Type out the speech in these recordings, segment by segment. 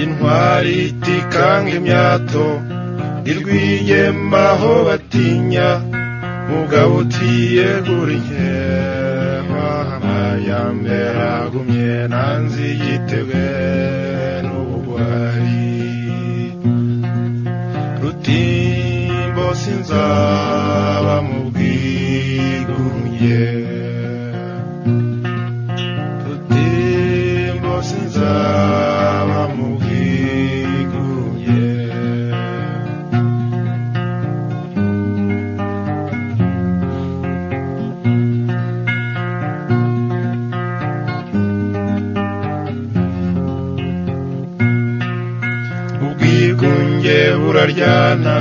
intwari itikanga imyato irwigema aho batinya mugabo utiyegura inkema amayambere agumye nanzi yitebwe n'ubugwari rutimbo sinzaba mu bwigunge rutimbo sinzaba mu bwigunge ubwigunge buraryana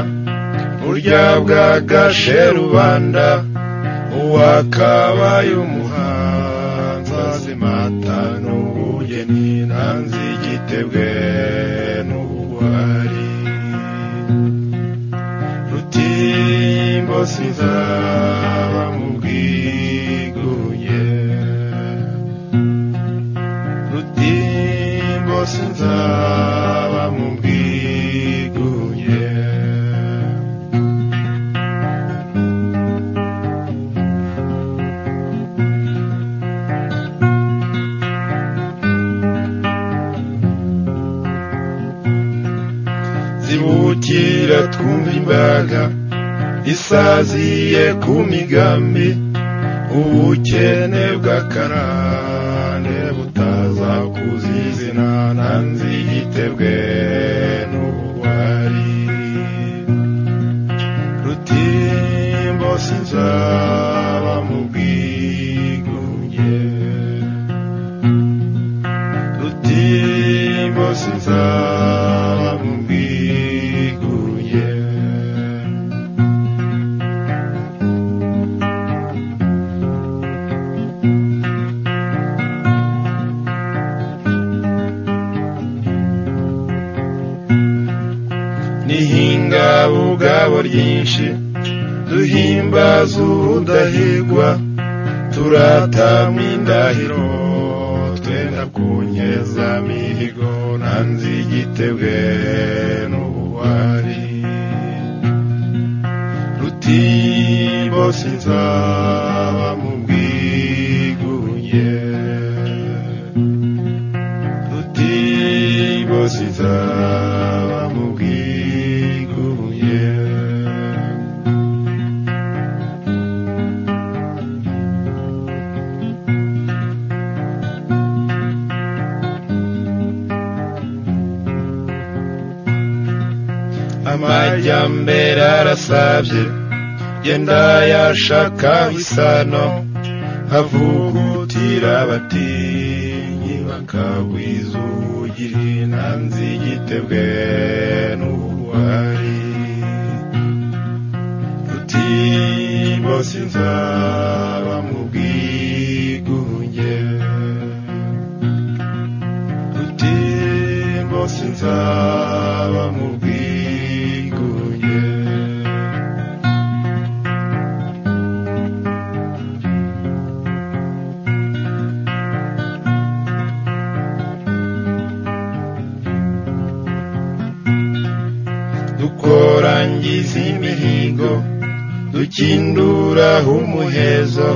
burya bwagashe rubanda uwakabaye umuhanza zimata n'ubugeni nanzi igitebwe n'ubugwari rutimbo sinzaba mu bwigunge rutimbo sinzaba mu bwigunge zibukira twumva imbaga isaziye ku migambi ubukene bw'akarande butaza kuzizina nanzi yitebwe n'ubugwari rutimbo sinzaba mu bwigunge rutimbo sinzaba mu bwigunge nihinga ubugabo ryinshi duhimbaza ubudahigwa turatama indahiro twenda kunyeza mihigo nanzi igitebwe n'ubuwari rutimbo sinzaba mu bwigunge rutimbo sinzaba mu bwigunge amajyambere arasabye genda yashaka isano havugutira abatinyi bakagwiza ubugiri nanzi igitebwe n'ubugwari rutimbo sinzaba mu bwigunge rutimbo sinzaba mu bwigunge dukorangiza imihigo dukinduraho umuhezo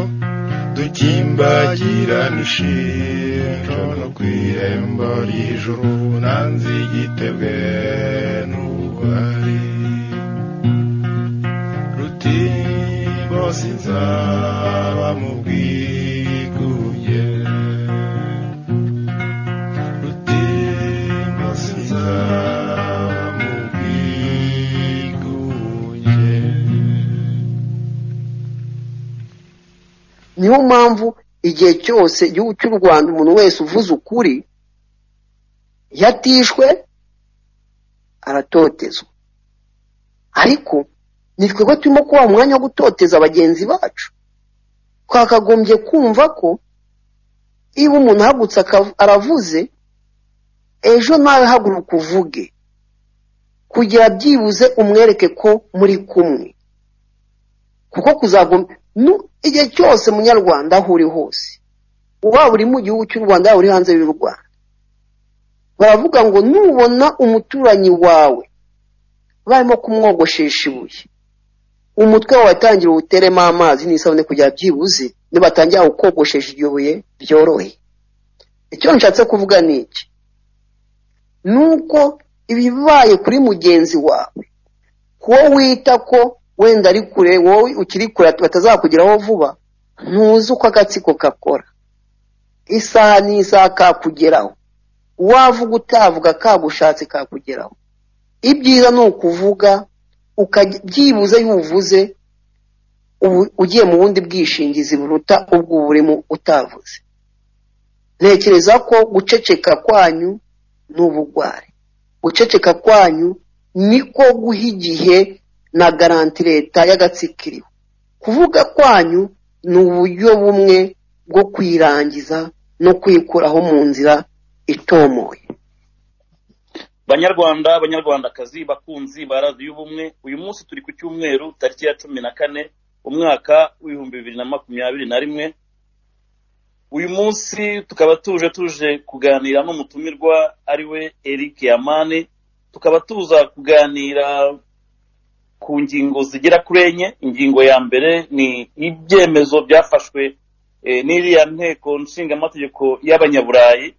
dukimbagira n'ishiro no ku irembo ry'ijuru nanzi igitebwe n'ubugwari rutimbo sinzaba mu bwigunge rutimbo sinzaba mu bwigunge niyo mpamvu igihe cyose igihugu cy'u rwanda umuntu wese uvuze ukuri yatishwe aratotezwa ariko ni twebwe turimo kubaha umwanya wo gutoteza bagenzi bacu twakagombye kumva ko iyo umuntu ahagutse akav- aravuze ejo nawe haguruka uvuge kugira byibuze umwereke ko muri kumwe kuko kuzagoma nu- igihe cyose munyarwanda aho uri hose waba uri mu gihugu cy'u rwanda waba uri hanze y'u rwanda baravuga ngo nubona umuturanyi wawe barimo kumwogoshesha ibuye umutwe wawe tangira uwuteremo amazi n'isabune kugira byibuze nibatangira kukogoshesha iryo buye byorohe icyo nshatse kuvuga ni iki ni uko ibibaye kuri mugenzi wawe kuwo wita ko wenda ari kure wowe ukiri kure batazakugeraho vuba ntuzi uko agatsiko gakora isaha n'isaha kakugeraho wavuga utavuga kagushatse kakugeraho ibyiza ni ukuvuga byibuze y'uvuze ugiye mu bundi bwishingizi buruta ubwo burimo utavuze ntekereza ko guceceka kwanyu ni ubugwari guceceka kwanyu niko guha igihe na garanti leta y'agatsikiriwe kuvuga kwanyu ni uburyo bumwe bwo kwirangiza no kwikuraho mu nzira itomoye banyarwanda banyarwandakazi bakunzi ba radiyo y'ubumwe uyu munsi turi ku cyumweru tariki ya cumi na kane umwaka w'ibihumbi bibiri na makumyabiri na rimwe uyu munsi tukaba tuje tuje kuganira n'umutumirwa ari we eric yamani tukaba tuza kuganira ku ngingo zigera kuri enye ingingo ya mbere ni ibyemezo byafashwe n'iriya nteko nshingamategeko y'abanyaburayi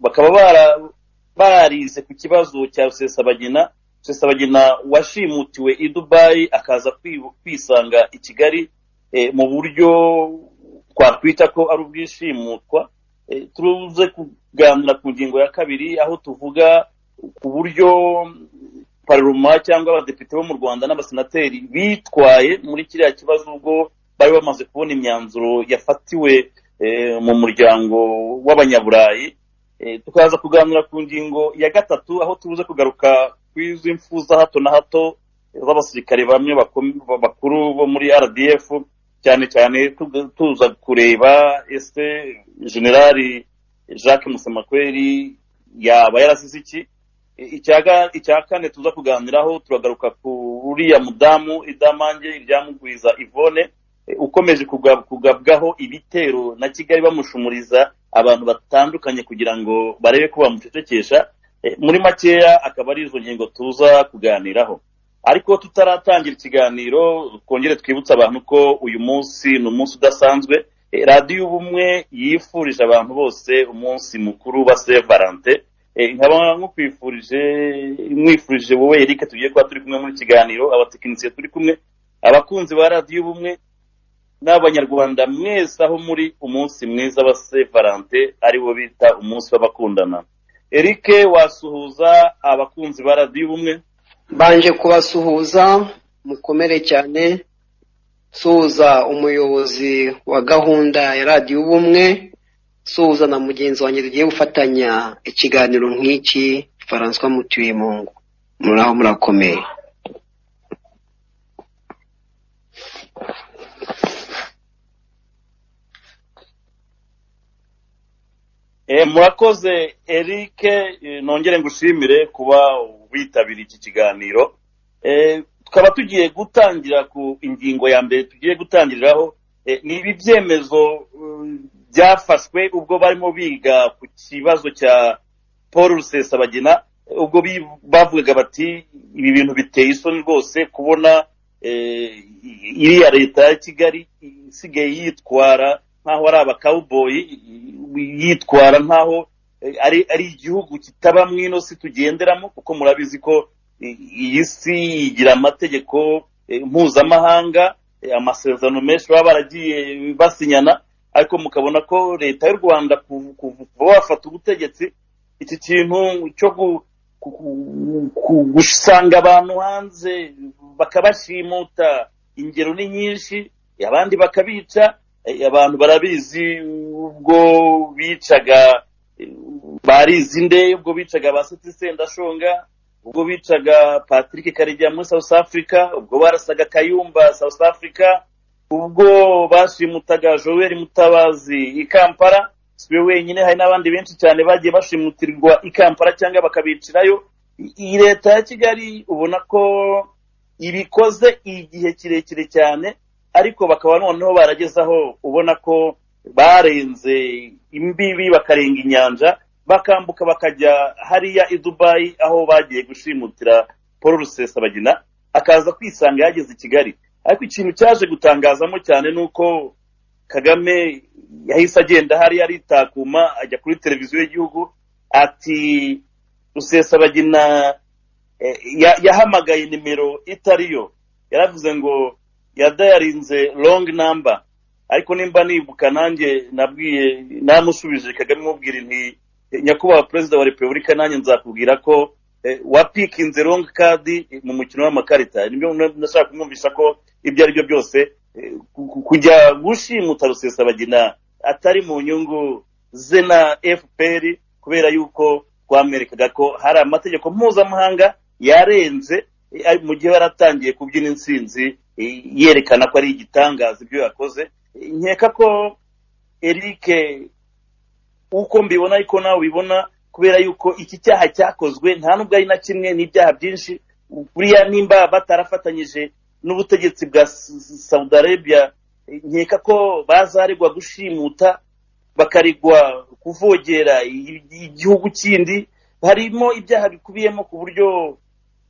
bakaba barize ku kibazo cya rusesabagina rusesabagina washimutiwe i dubayi akaza kwisanga i kigali mu buryo twakwita ko ari ubwishimutwa turuze kuganira ku ngingo ya kabiri aho tuvuga ku buryo paroma cyangwa abadepite bo mu rwanda n'abasenateri bitwaye muri kiriya kibazo ubwo bari bamaze kubona imyanzuro yafatiwe mu muryango w'abanyaburayi tukaza kuganira ku ngingo ya gatatu aho tubuze kugaruka ku izo impfu za hato na hato z'abasirikare bamwe bakuru bo muri rdf cyane cyane tuza kureba ese generali jacques musemakweri yaba yarasize iki icya kane tuza kuganiraho turagaruka ku uriya mudamu idamange iryamugwiza ivone ukomeje kugabwaho ibitero na kigali bamushumuriza abantu batandukanye kugira ngo barebe ko bamucecekesha muri makeya akaba ari izo ngingo tuza kuganiraho ariko tutaratangira ikiganiro twongere twibutse abantu ko uyu munsi ni umunsi udasanzwe radiyo y'ubumwe yifurije abantu bose umunsi mukuru wa se valante nkaba nkukwifurije mwifurije wowe erike tugiye kuba turi kumwe muri kiganiro abatekinisiye turi kumwe abakunzi ba radiyo y'ubumwe n'abanyarwanda mwese aho muri umunsi mwiza wa valante ariwo bita umunsi w'abakundana eric wasuhuza abakunzi ba radiyo ubumwe mbanje kubasuhuza mukomere cyane suhuza umuyobozi wa gahunda ya radiyo ubumwe suhuza na mugenzi wanjye tugiye gufatanya ikiganiro nk'iki faranswa mutiyemungu muraho murakomeye murakoze eric nongere ngushimire kuba witabira iki kiganiro tukaba tugiye gutangira ku ingingo ya mbere tugiye gutangiriraho ni ibi byemezo byafashwe ubwo barimo biga ku kibazo cya paul rusesabagina ubwo bavugaga bati ibi bintu biteye isoni rwose kubona iriya leta ya kigali isigaye yitwara nk'aho ari abakawuboyi yitwara nk'aho ari igihugu kitabamo ino si tugenderamo kuko murabizi ko iyi si igira amategeko mpuzamahanga amasezerano menshi baba baragiye basinyana ariko mukabona ko leta y'u rwanda kuva bafata ubutegetsi iki kintu cyo gusanga abantu hanze bakabashimuta ingero ni nyinshi abandi bakabica abantu barabizi ubwo bicaga barizi nde ubwo bicaga ba seti sendashonga ubwo bicaga patrick karegeya muri south africa ubwo barasaga kayumba south africa ubwo bashimutaga joel mutabazi i kampala si we wenyine hari n'abandi benshi cyane bagiye bashimutirwa i kampala cyangwa bakabicirayo iyi leta ya kigali ubona ko ibikoze igihe kirekire cyane ariko bakaba noneho barageze aho ubona ko barenze imbibi bakarenga inyanja bakambuka bakajya hariya i dubayi aho bagiye gushimutira paul rusesabagina akaza kwisanga yageze i kigali ariko ikintu cyaje gutangazamo cyane ni uko kagame yahise agenda hariya aritakuma ajya kuri televiziyo y'igihugu ati rusesabagina eh, ya- yahamagaye nimero itariyo yaravuze ngo yadayarinze long number ariko nimba nibuka nanjye nabwiye namusubije kagame mubwira nti nyakubahwa perezida wa repubulika nanjye nzakubwira ko eh, wapikinze long card mu mukino w'amakarita nibyo na- nashaka kumwumvisha ko ibyo ari byo byose eh, ku- ku- kujya gushimuta rusesabagina atari mu nyungu ze na fpr kubera yuko twamwerekaga ko hari amategeko mpuzamahanga yarenze eh, ari- mu gihe yari atangiye kubyina insinzi eh, yerekana ko ari igitangaza ibyo yakoze Eh, nkeka ko eric uko mbibona ariko nawe ubibona kubera yuko iki cyaha cyakozwe nta nubwo ari na kimwe n'ibyaha byinshi buriya nimba batarafatanyije n'ubutegetsi bwa S- S- saudi arabia eh, nkeka ko bazaregwa gushimuta bakarigwa kuvogera i- igihugu kindi harimo ibyaha bikubiyemo ku buryo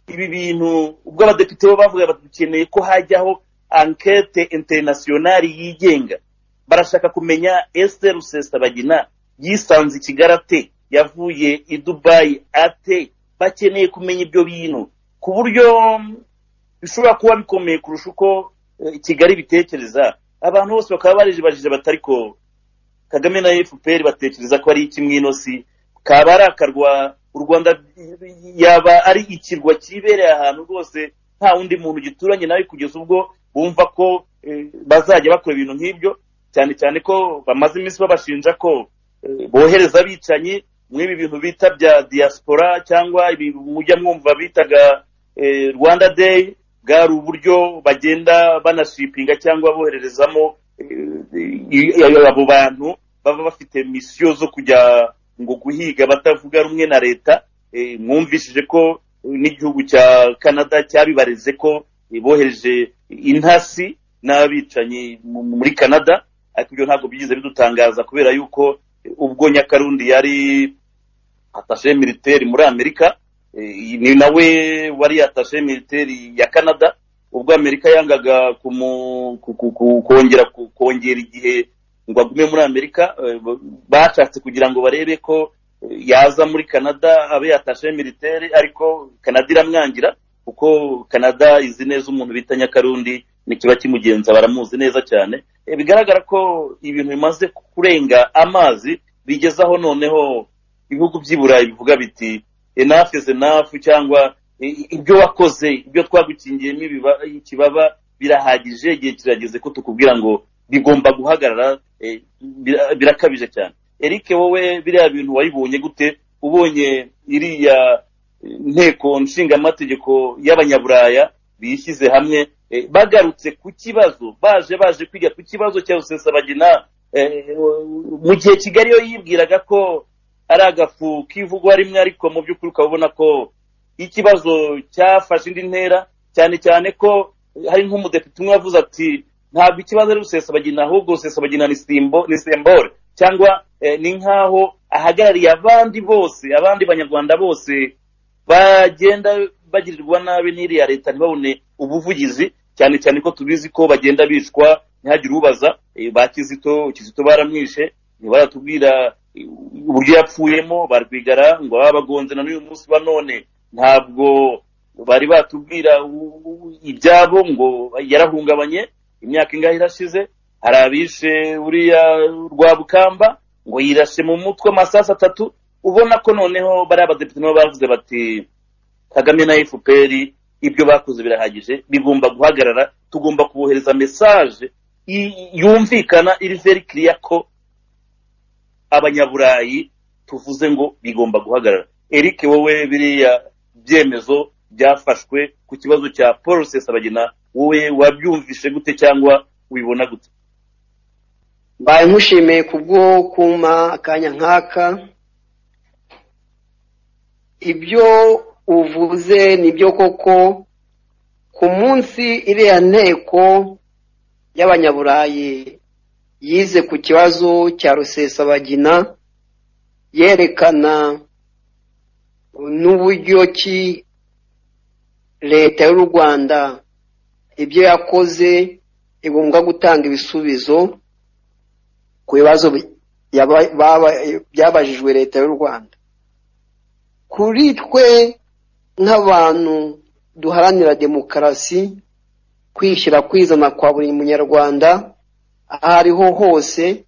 ibi bintu ubwo abadepite bo bavuga bati dukeneye ko hajyaho ankete interinasiyonari yigenga barashaka kumenya ese rusesabagina yisanze i kigali ate yavuye i dubayi ate bakeneye kumenya ibyo bintu ku buryo bishobora kuba bikomeye kurusha uko eh, kigali bitekereza abantu bose bakaba barejebajije batariko kagame na fpr batekereza ko ari ikimwinosi kaba ari akarwa u rwanda yaba ari ikirwa kibereye ahantu rwose nta wundi muntu gituranye nawe kugeza ubwo bumva ko eh, bazajya bakora ibintu nk'ibyo cyane cyane ko bamaze iminsi babashinja ko eh, bohereza abicanyi mw'ibi bintu bita bya diaspora cyangwa ibi mujya mwumva bitaga eh, rwanda day bwari uburyo bagenda banashipinga cyangwa bohererezamo eh, eh, abo bantu baba bafite misiyo zo kujya ngo guhiga batavuga rumwe na leta eh, mwumvishije ko eh, n'igihugu cya canada cyabibareze ko eh, bohereje intasi n'abicanyi mu- muri canada ariko ibyo ntabwo byigize bidutangaza kubera yuko eh, ubwo nyakarundi yari atashe militeri muri amerika eh, ni nawe wari atashe militeri ya canada ubwo amerika yangaga kumu- ku- ku- ku- kongera ku- kongera igihe ngo agume muri amerika eh, b- bashatse kugira ngo barebe ko eh, yaza muri canada abe yatashe militeri ariko canada iramwangira kuko canada izi neza umuntu bita nyakarundi nikiba kimugenza baramuzi neza cyane Eh, bigaragara ko ibintu bimaze kurenga amazi bigezaho noneho ibihugu by'i burayi bivuga biti enough is enough cyangwa i- i- ibyo wakoze ibyo twagukingiyemo ibiba- ikibaba birahagije igihe kirageze ko tukubwira ngo bigomba guhagarara eh, bira- birakabije cyane eric wowe biriya bintu wayibonye gute ubonye iriya eh, nteko nshingamategeko y'abanyaburaya bishyize hamwe eh, bagarutse ku kibazo baje baje kwiga ku kibazo cya rusesabagina eh, mu gihe kigali yo yibwiraga ko ari agafu kivugwa rimwe ariko mu by'ukuri ukaba ubona ko ikibazo cyafashe indi ntera cyane cyane ko eh, hari nk'umudepite umwe wavuze ati ntabwo ikibazo ari rusesabagina ahubwo rusesabagina ni simbo ni sembore cyangwa eh, ni nk'aho ahagarariye abandi bose abandi banyarwanda bose bagenda bagirirwa nabi n'iriya leta ntibabone ubuvugizi cyane cyane ko tubizi ko bagenda bicwa ntihagire ubaza eh, ba kizito kizito baramwishe ntibaratubwira eh, uburyo yapfuyemo barwigara ngo baba bagonze na n'uyu munsi wa none ntabwo bari batubwira u- u- ibyabo ngo yarahungabanye imyaka ingahe irashize hari abishe uriya rwabukamba ngo yirashe mu mutwe amasasu atatu ubona ko noneho bariya badepite nabo bavuze bati kagame na fpr ibyo bakoze birahagije bigomba guhagarara tugomba kubohereza mesaje i- yumvikana iri veri kiriya ko abanyaburayi tuvuze ngo bigomba guhagarara eric wowe biriya byemezo byafashwe ku kibazo cya paul rusesabagina wowe wabyumvishe gute cyangwa ubibona gute mbaye nkushimiye kubwo kuma akanya nk'aka ibyo uvuze nibyo koko ku munsi iriya nteko y'abanyaburayi yize ku kibazo cya rusesabagina yerekana n'uburyo ki leta y'u rwanda ibyo yakoze igomba gutanga ibisubizo ku bibazo bi- yaba- baba- byabajijwe leta y'u rwanda kuri twe nk'abantu duharanira demokarasi kwishyira kwizana kwa buri munyarwanda aho ariho hose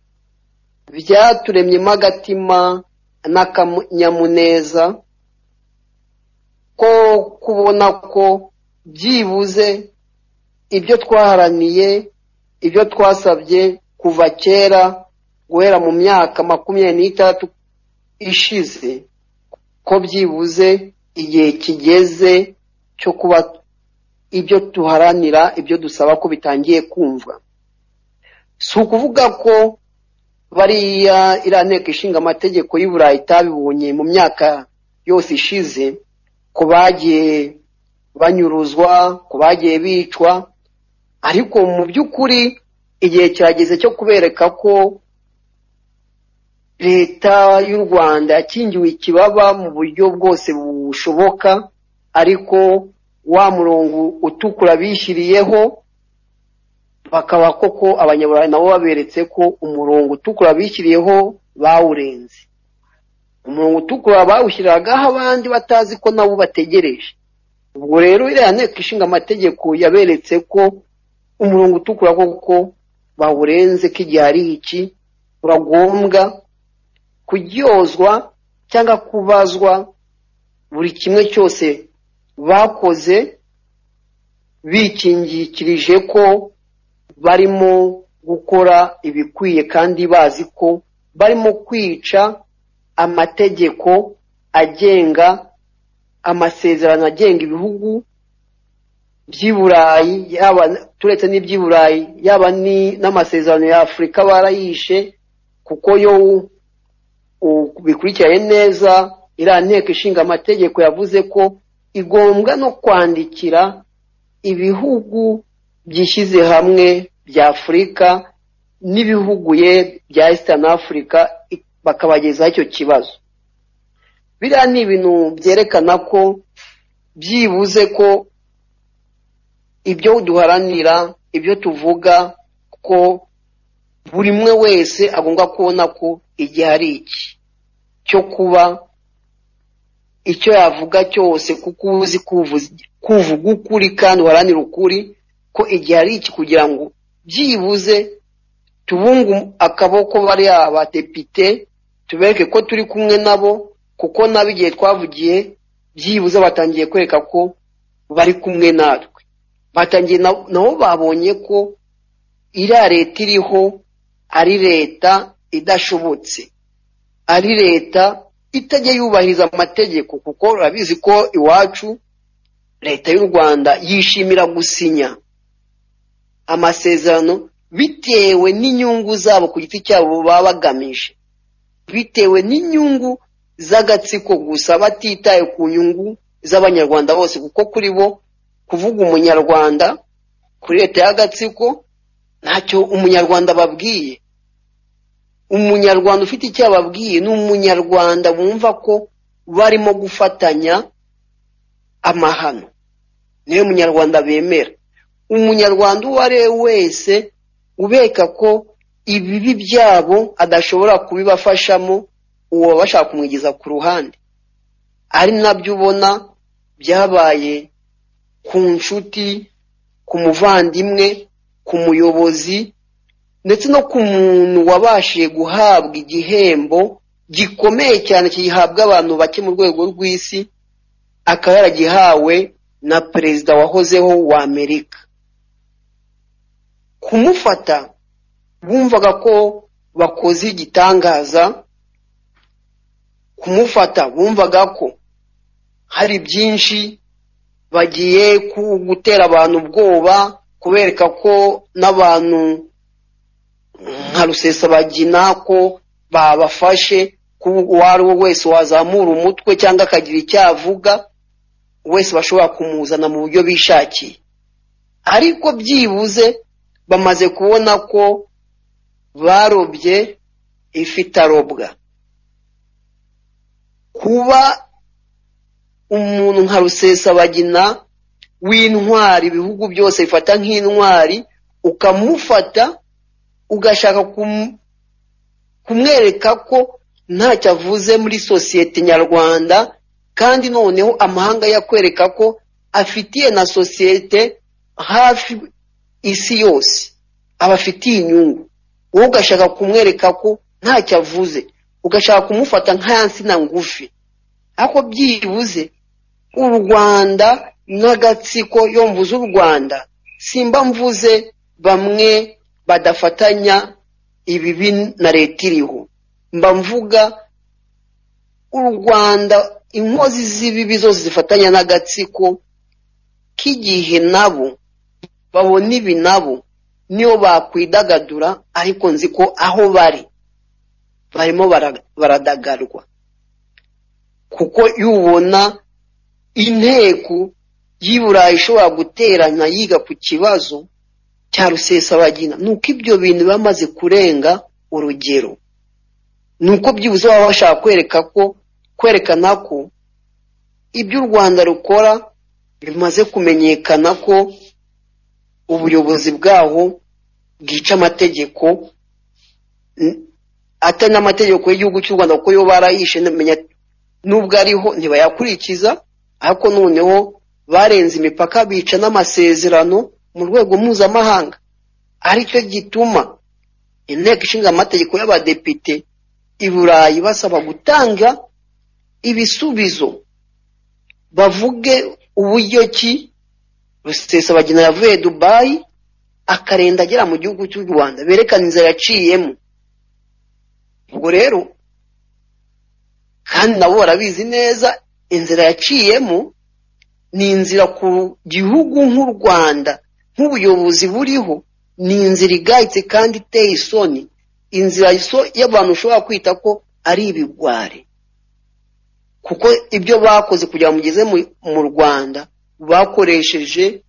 byaturemyemo agatima n'akanyamuneza ko kubona ko byibuze ibyo twaharaniye ibyo twasabye kuva kera guhera mu myaka makumyabiri n'itandatu ishize ko byibuze igihe kigeze cyo kuba ibyo duharanira ibyo dusaba ko bitangiye kumva si ukuvuga ko bariya iriya nteko ishinga amategeko y'i burayi itabibonye mu myaka yose ishize ko bagiye banyuruzwa ko bagiye bicwa ariko mu by'ukuri igihe kirageze cyo kubereka ko leta y'u rwanda yakingiwe ikibaba mu buryo bwose bushoboka ariko wa murongo utukura bishyiriyeho bakaba koko abanyaburayi nabo baberetse ko umurongo utukura bishyiriyeho bawurenze umurongo utukura bawushyiragaho abandi batazi ko nabo bategereje ubwo rero iriya nteko ishinga amategeko yaberetse ko umurongo utukura koko bawurenze ko igihe ari iki uragombwa kuryozwa cyangwa kubazwa buri kimwe cyose bakoze bikingikirije ko barimo gukora ibikwiye kandi bazi ko barimo kwica amategeko agenga amasezerano agenga ibihugu by'i burayi yaba turetse n'iby'i burayi yaba ni- n'amasezerano ya afurika barayishe kuko yo u- bikurikiranye neza iriya nteko ishinga amategeko yavuze ko igombwa no kwandikira ibihugu byishyize hamwe bya afurika n'ibihugu ye bya eastern africa i- bakabagezaho icyo kibazo biriya ni ibintu byerekana ko byibuze ko ibyo duharanira ibyo tuvuga ko buri umwe wese agomba kubona ko igihe ari iki cyo kuba icyo yavuga cyose kuko uba uzi kuvuzi- kuvuga ukuri kandi uharanira ukuri ko igihe ari iki kugira ngo byibuze tubunge akaboko bariya badepite tubereke ko turi kumwe nabo kuko nabo igihe twavugiye byibuze batangiye kwereka ko bari kumwe natwe batangiye na- nabo babonye ko iriya leta iriho ari leta idashobotse ari leta itajya yubahiriza amategeko kuko urabizi ko iwacu leta y'u rwanda yishimira gusinya amasezerano bitewe n'inyungu zabo ku giti cyabo baba bagamije bitewe n'inyungu z'agatsiko gusa batitaye ku nyungu z'abanyarwanda bose kuko kuri bo kuvuga umunyarwanda kuri leta y'agatsiko ntacyo umunyarwanda babwiye umunyarwanda ufite icyo ababwiye ni umunyarwanda bumva ko barimo gufatanya amahano niwe munyarwanda bemera umunyarwanda uwo ari we wese ubeka ko ibibi byabo adashobora kubibafashamo uwo baba bashaka kumwigeza ku ruhande ari nabyo ubona byabaye ku nshuti ku muvandimwe ku muyobozi ndetse no ku muntu wabashije guhabwa igihembo gikomeye cyane gihabwa abantu bake mu rwego rw'isi akaba yaragihawe na perezida wahozeho wa amerika kumufata bumvaga ko bakoze igitangaza kumufata bumvaga ko hari byinshi bagiye ku- gutera abantu ubwoba kubereka ko n'abantu nka rusesabagina ko babafashe ko uwo ari we wese wazamura umutwe cyangwa akagira icyo avuga wese bashobora kumuzana mu buryo bishakiye ariko byibuze bamaze kubona ko barobye ifi itarobwa kuba umuntu nka rusesabagina w'intwari ibihugu byose bifata nk'intwari ukamufata ugashaka kumu- kumwereka ko ntacyo avuze muri sosiyete nyarwanda kandi noneho amahanga yakwereka ko afitiye na sosiyete hafi isi yose abafitiye inyungu wowe ugashaka kumwereka ko ntacyo avuze ugashaka kumufata nk'aya nsina ngufi ariko byibuze u rwanda n'agatsiko yo mvuze u rwanda simba mvuze bamwe badafatanya ibibi na leta iriho mba mvuga u rwanda inkozi z'ibibi zose zifatanya n'agatsiko k'igihe nabo babona ibi nabo niyo bakwidagadura ariko nzi ko aho bari barimo bara- baradagadwa kuko iyo ubona inteko y'i burayi ishobora guterana yiga ku kibazo cya rusesabagina ni uko ibyo bintu biba bimaze kurenga urugero ni uko byibuze baba bashaka kwereka ko kwerekana ko ibyo u rwanda rukora bimaze kumenyekana ko ubuyobozi bwaho bwica amategeko n- atari n'amategeko y'igihugu cy'u rwanda kuko yo barayishe ntamenya- nubwo ariho ntibayakurikiza ariko noneho barenze imipaka bica n'amasezerano mu rwego mpuzamahanga aricyo gituma inteko ishinga amategeko y'abadepite i burayi basaba gutanga ibisubizo bavuge uburyo ki rusesabagina yavuye dubayi akarenda agera mu gihugu cy'u rwanda berekana inzira yaciyemo ubwo rero kandi nabo barabizi neza inzira yaciyemo ni inzira ku gihugu nk'u rwanda nk'ubuyobozi buriho ni inzira igayitse kandi iteye isoni inzira iso- y'abantu ushobora kwita ko ari ibigwari kuko ibyo bakoze kugira ngo mugeze mu- mu rwanda bakoresheje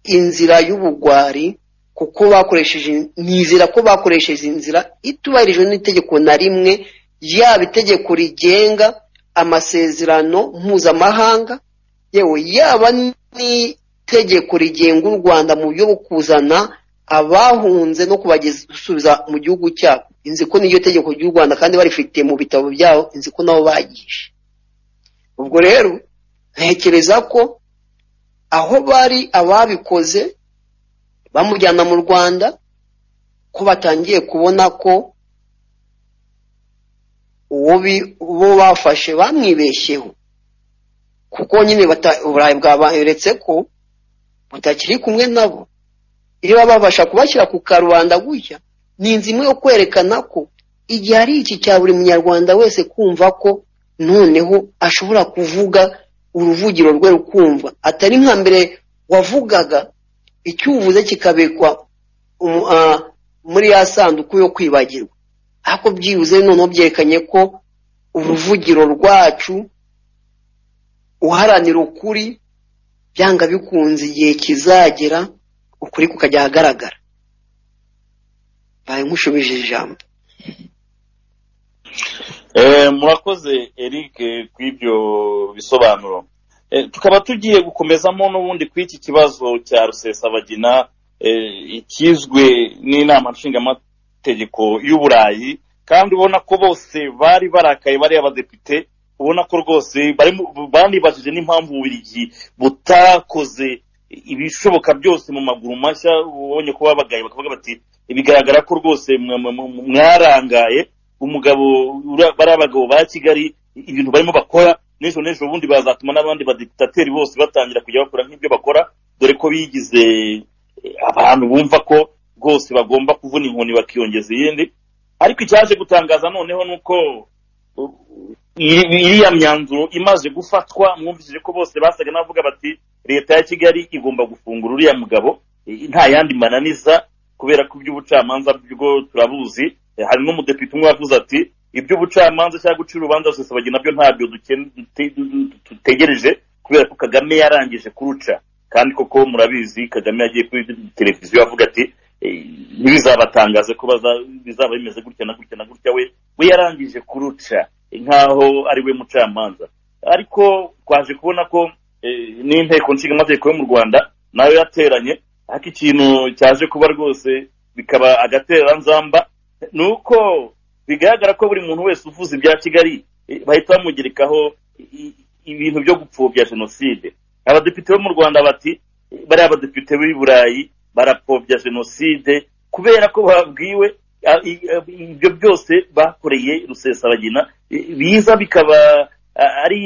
inzira y'ubugwari kuko bakoresheje nizera ko bakoresheje inzira itubahirijwe n'itegeko na rimwe yaba itegeko rigenga amasezerano mpuzamahanga yewe yaba n'itegeko rigenga u rwanda mu buryo bwo kuzana abahunze no kubasubiza mu gihugu cyabo inzi ko n'iryo tegeko ry'u rwanda kandi barifite mu bitabo byabo inzi ko nabo bagishe ubwo rero ntekereza ko aho bari ababikoze bamujyana mu rwanda ko batangiye kubona ko uwo bi- uwo bafashe bamwibeshyeho kuko nyine bata- uburayi bwaberetse ko butakiri kumwe nabo iyo baba babasha kubashyira ku karubanda gutya ni inzu imwe yo kwerekana ko igihe ari iki cya buri munyarwanda wese kumva ko noneho ashobora kuvuga uruvugiro rwe rukumva atari nka mbere wavugaga icyo uvuze kikabikwa umu- ah, muri ya sanduku yo kwibagirwa ariko byibuze noneho byerekanye ko uruvugiro rwacu uharanira ukuri byanga bikunze igihe kizagera ukuri kukajya ahagaragara baye nkushubije ijambo Eh, murakoze eric eh, kw'ibyo bisobanuro Eh, tukaba tugiye gukomezamo n'ubundi ku iki kibazo cya rusesabagina eh, ikizwe n'inama nshingamategeko y'uburayi kandi ubona ko bose bari barakaye bari abadepite ubona ko rwose barimo- banibajije n'impamvu bubirigi butakoze ibishoboka byose mu maguru mashya ubonye ko babagaye bakavuga bati bigaragara ko rwose mwa- mwa- mwa- mwarangaye umugabo ura- bariya bagabo ba kigali ibintu barimo bakora n'ejo n'ejo bundi bazatuma n'abandi badikitateri bose batangira kujya bakora nk'ibyo bakora dore ko bigize eh, abantu bumva ko rwose bagomba kuvuna inkoni bakiyongeza iyindi ariko icyaje gutangaza noneho ni uko uh, iri- iriya myanzuro imaze gufatwa mwumvishije ko bose basaga n'abavuga bati leta ya kigali igomba gufungura uriya mugabo eh, nta yandi mananiza kubera ko iby'ubucamanza bwo turabuzi Eh, hari n'umudepite umwe wavuze ati iby'ubucamanza cyangwa guca urubanza rusesabagi nabyo ntabyo duken- dute- dutegereje kubera ko kagame yarangije kuruca kandi koko murabizi kagame yagiye kuri televiziyo avuga ati "Eh, ntibizabatangaze ko baza- bizaba bimeze gutya na gutya na gutya we we yarangije kuruca nk'aho ari we mucamanza ariko twaje kubona ko eh, n'inteko nshinga amategeko yo mu rwanda nayo yateranye ariko ikintu cyaje kuba rwose bikaba agatereranzamba ni uko bigaragara ko buri muntu wese uvuze ibya kigali eh, bahita bamugerekaho i- ibintu byo gupfobya jenoside abadepite bo mu rwanda bati eh, bariya badepite b'i burayi barapfobya jenoside kubera ko babwiwe ah, i- ah, ibyo byose bakoreye rusesabagina eh, biza bikaba ah, ari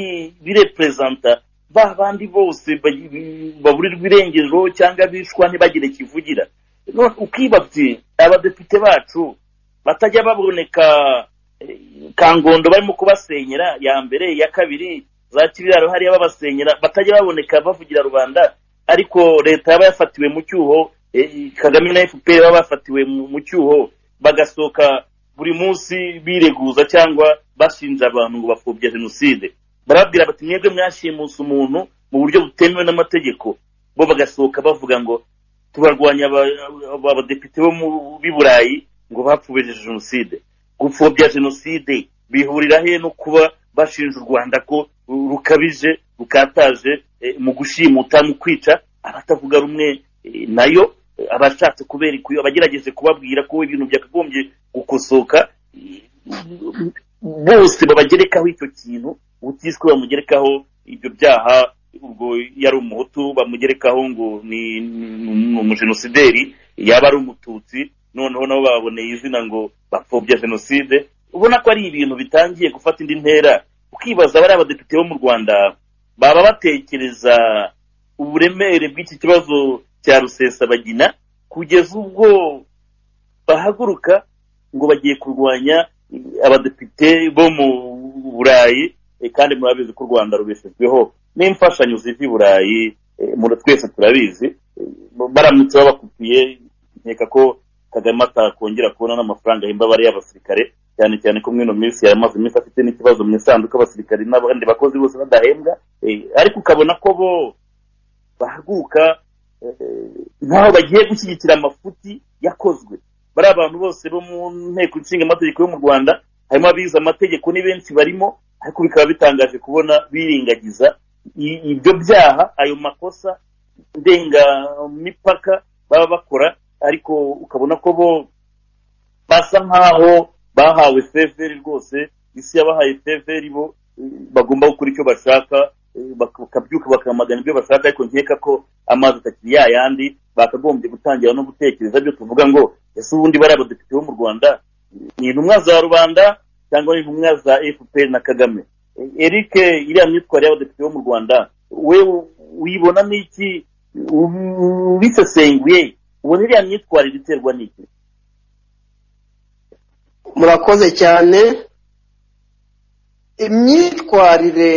bireperezanta ba bandi bose ba- baburirwa irengero cyangwa bishwa ntibagire kivugira None ukiba uti abadepite bacu batajya baboneka eh, kangondo barimo kubasenyera ya mbere iya kabiri za kibiraro hariya babasenyera batajya baboneka bavugira rubanda ariko leta yaba yafatiwe mu cyuho eh, kagame na fpr baba bafatiwe mu mu cyuho bagasohoka buri munsi bireguza cyangwa bashinja abantu ngo bapfobya jenoside barababwira bati mwebwe mwashimuse umuntu mu buryo butemewe n'amategeko bo bagasohoka bavuga ngo tubarwanya aba- aba- abadepite bo mu- b'i burayi ngo bapfubirije jenoside gupfobya jenoside bihurira he no kuba bashinja u rwanda ko rukabije rukataje eh, mu gushimuta mu kwica abatavuga rumwe eh, nayo eh, abashatse kubera ikuyo abagerageje kubabwira ko ibintu byakagombye gukosoka eh, bose babagerekaho icyo kintu utiswe bamugerekaho ibyo byaha ubwo yari umuhutu bamugerekaho ngo ni ni- ni umujenosideri yaba ari umututsi noneho nabo baboneye izina ngo bapfobya jenoside ubona ko ari ibintu bitangiye gufata indi ntera ukibaza bariya badepite bo mu rwanda baba batekereza uburemere bw'iki kibazo cya rusesabagina kugeza ubwo bahaguruka ngo bagiye kurwanya abadepite bo mu burayi eh, kandi murabizi ko u rwanda rubeshejweho n'imfashanyo ziva i burayi eh, mura- twese turabizi Eh, baramutse babakupiye nkeka ko kagame atakongera kubona n'amafaranga ahemba bariya abasirikare cyane cyane ko mwino minsi yaramaze iminsi afite n'ikibazo mu isanduku abasirikare n'abandi bakozi bose badahembwa eh, ariko ukabona ko bo bahaguka eh, nkaho bagiye gushyigikira amafuti yakozwe bariya abantu bose bo mu nteko nshinga amategeko yo mu rwanda harimo abize amategeko ni benshi barimo ariko bikaba bitangaje kubona biringagiza i- ibyo byaha ayo makosa ndengamipaka baba bakora ariko ukabona ko bo basa nkaho bahawe feveri rwose isi yabahaye feveri bo eh, bagomba gukora icyo bashaka eh, bak- bakabyuka bakamagana ibyo bashaka ariko nkeka ko amazi atakiri ya yandi bakagombye gutangira no gutekereza byo tuvuga ngo ese ubundi bariya badepite bo mu rwanda ni intumwa za rubanda cyangwa ni intumwa za fpr na kagame Eh, eric iriya myitwarire y'abadepite bo mu rwanda we wibona n'iki U- ubisesenguye ubona iriya myitwarire iterwa n'iki murakoze cyane imyitwarire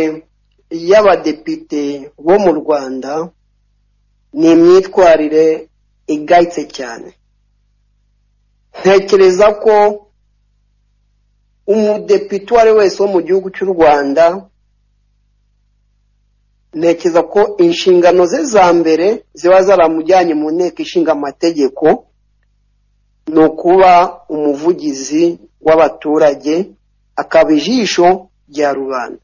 y'abadepite bo mu rwanda ni imyitwarire igayitse cyane ntekereza ko umudepite uwo ari we wese wo mu gihugu cy'u rwanda ntekereza ko inshingano ze za mbere ziba zaramujyanye mu nteko ishinga amategeko ni ukuba umuvugizi w'abaturage akaba ijisho rya rubanda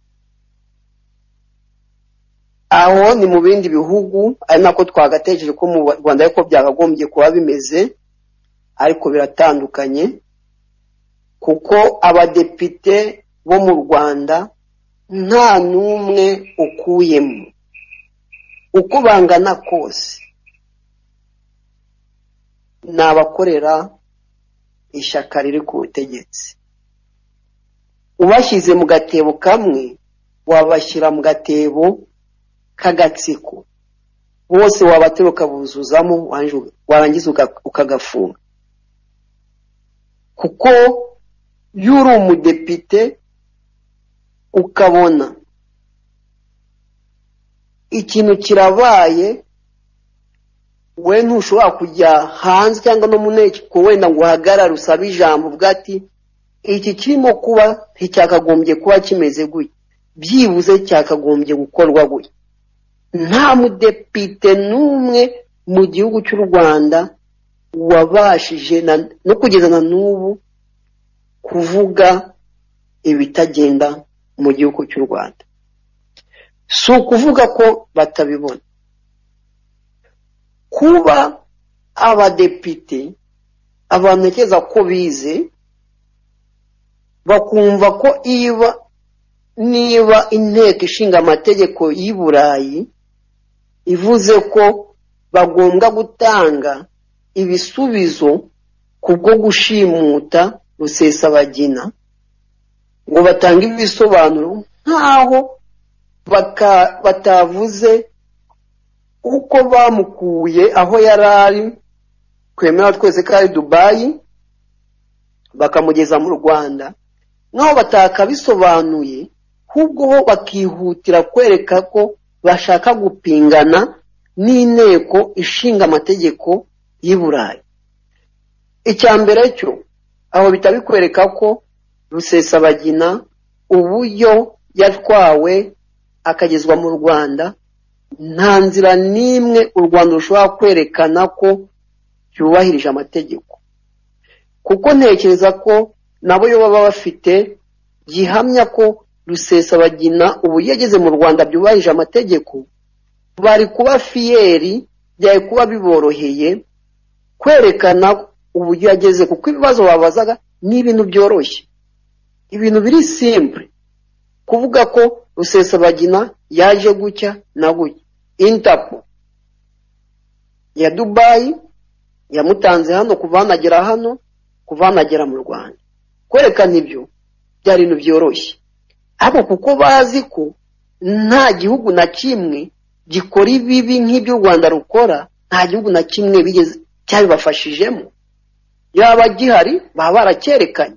aho ni mu bindi bihugu ari nako twagatekereje ko mu rwanda ariko byakagombye kuba bimeze ariko biratandukanye kuko abadepite bo mu rwanda nta n'umwe ukuyemo uko bangana kose ni abakorera ishyaka riri ku butegetsi ubashyize mu gatebo kamwe wabashyira mu gatebo k'agatsiko bose wabatera ukabuzuzamo wanj- warangiza uga- ukagafunga kuko iyo uri umudepite ukabona ikintu kirabaye we ntushobora kujya hanze cyangwa no mu nteko wenda ngo uhagarare usabe ijambo uvuga ati iki kirimo kuba nticyakagombye kuba kimeze gutya byibuze cyakagombye gukorwa gutya nta mudepite n'umwe mu gihugu cy'u rwanda wabashije na- no kugeza na n'ubu kuvuga ibitagenda mu gihugu cy'u rwanda si ukuvuga ko batabibona kuba abadepite abantu ntekereza ko bize bakumva ko iba niba inteko ishinga amategeko y'i burayi ivuze ko bagomba gutanga ibisubizo kubwo gushimuta rusesabagina ngo batange ibisobanuro nk'aho batavuze uko bamukuye aho yari ari twemera twese ko ari dubayi bakamugeza mu rwanda naho batakabisobanuye ahubwo bo bakihutira kwereka ko bashaka gupingana n'inteko ishinga amategeko y'i burayi icya mbere cyo aho bitabikwereka ko rusesabagina uburyo yatwawe akagezwa mu rwanda nta nzira n'imwe u rwanda rushobora kwerekana ko yubahirije amategeko kuko ntekereza ko nabo yo baba bafite gihamya ko rusesabagina ubu yageze mu rwanda byubahirije amategeko bari kuba fiyeri byari kuba biboroheye kwerekana uburyo yageze kuko ibibazo babazaga ni ibintu byoroshye ibintu biri simple kuvuga ko rusesabagina yaje gucya na gutya intapo ya dubayi yamutanze hano kuva hano agera hano kuva hano agera mu rwanda kwerekana ibyo byari ibintu byoroshye ariko kuko bazi ko nta gihugu na kimwe gikora ibibi nk'ibyo u rwanda rukora nta gihugu na kimwe bigeze cyabibafashijemo yaba gihari baba baracyerekanye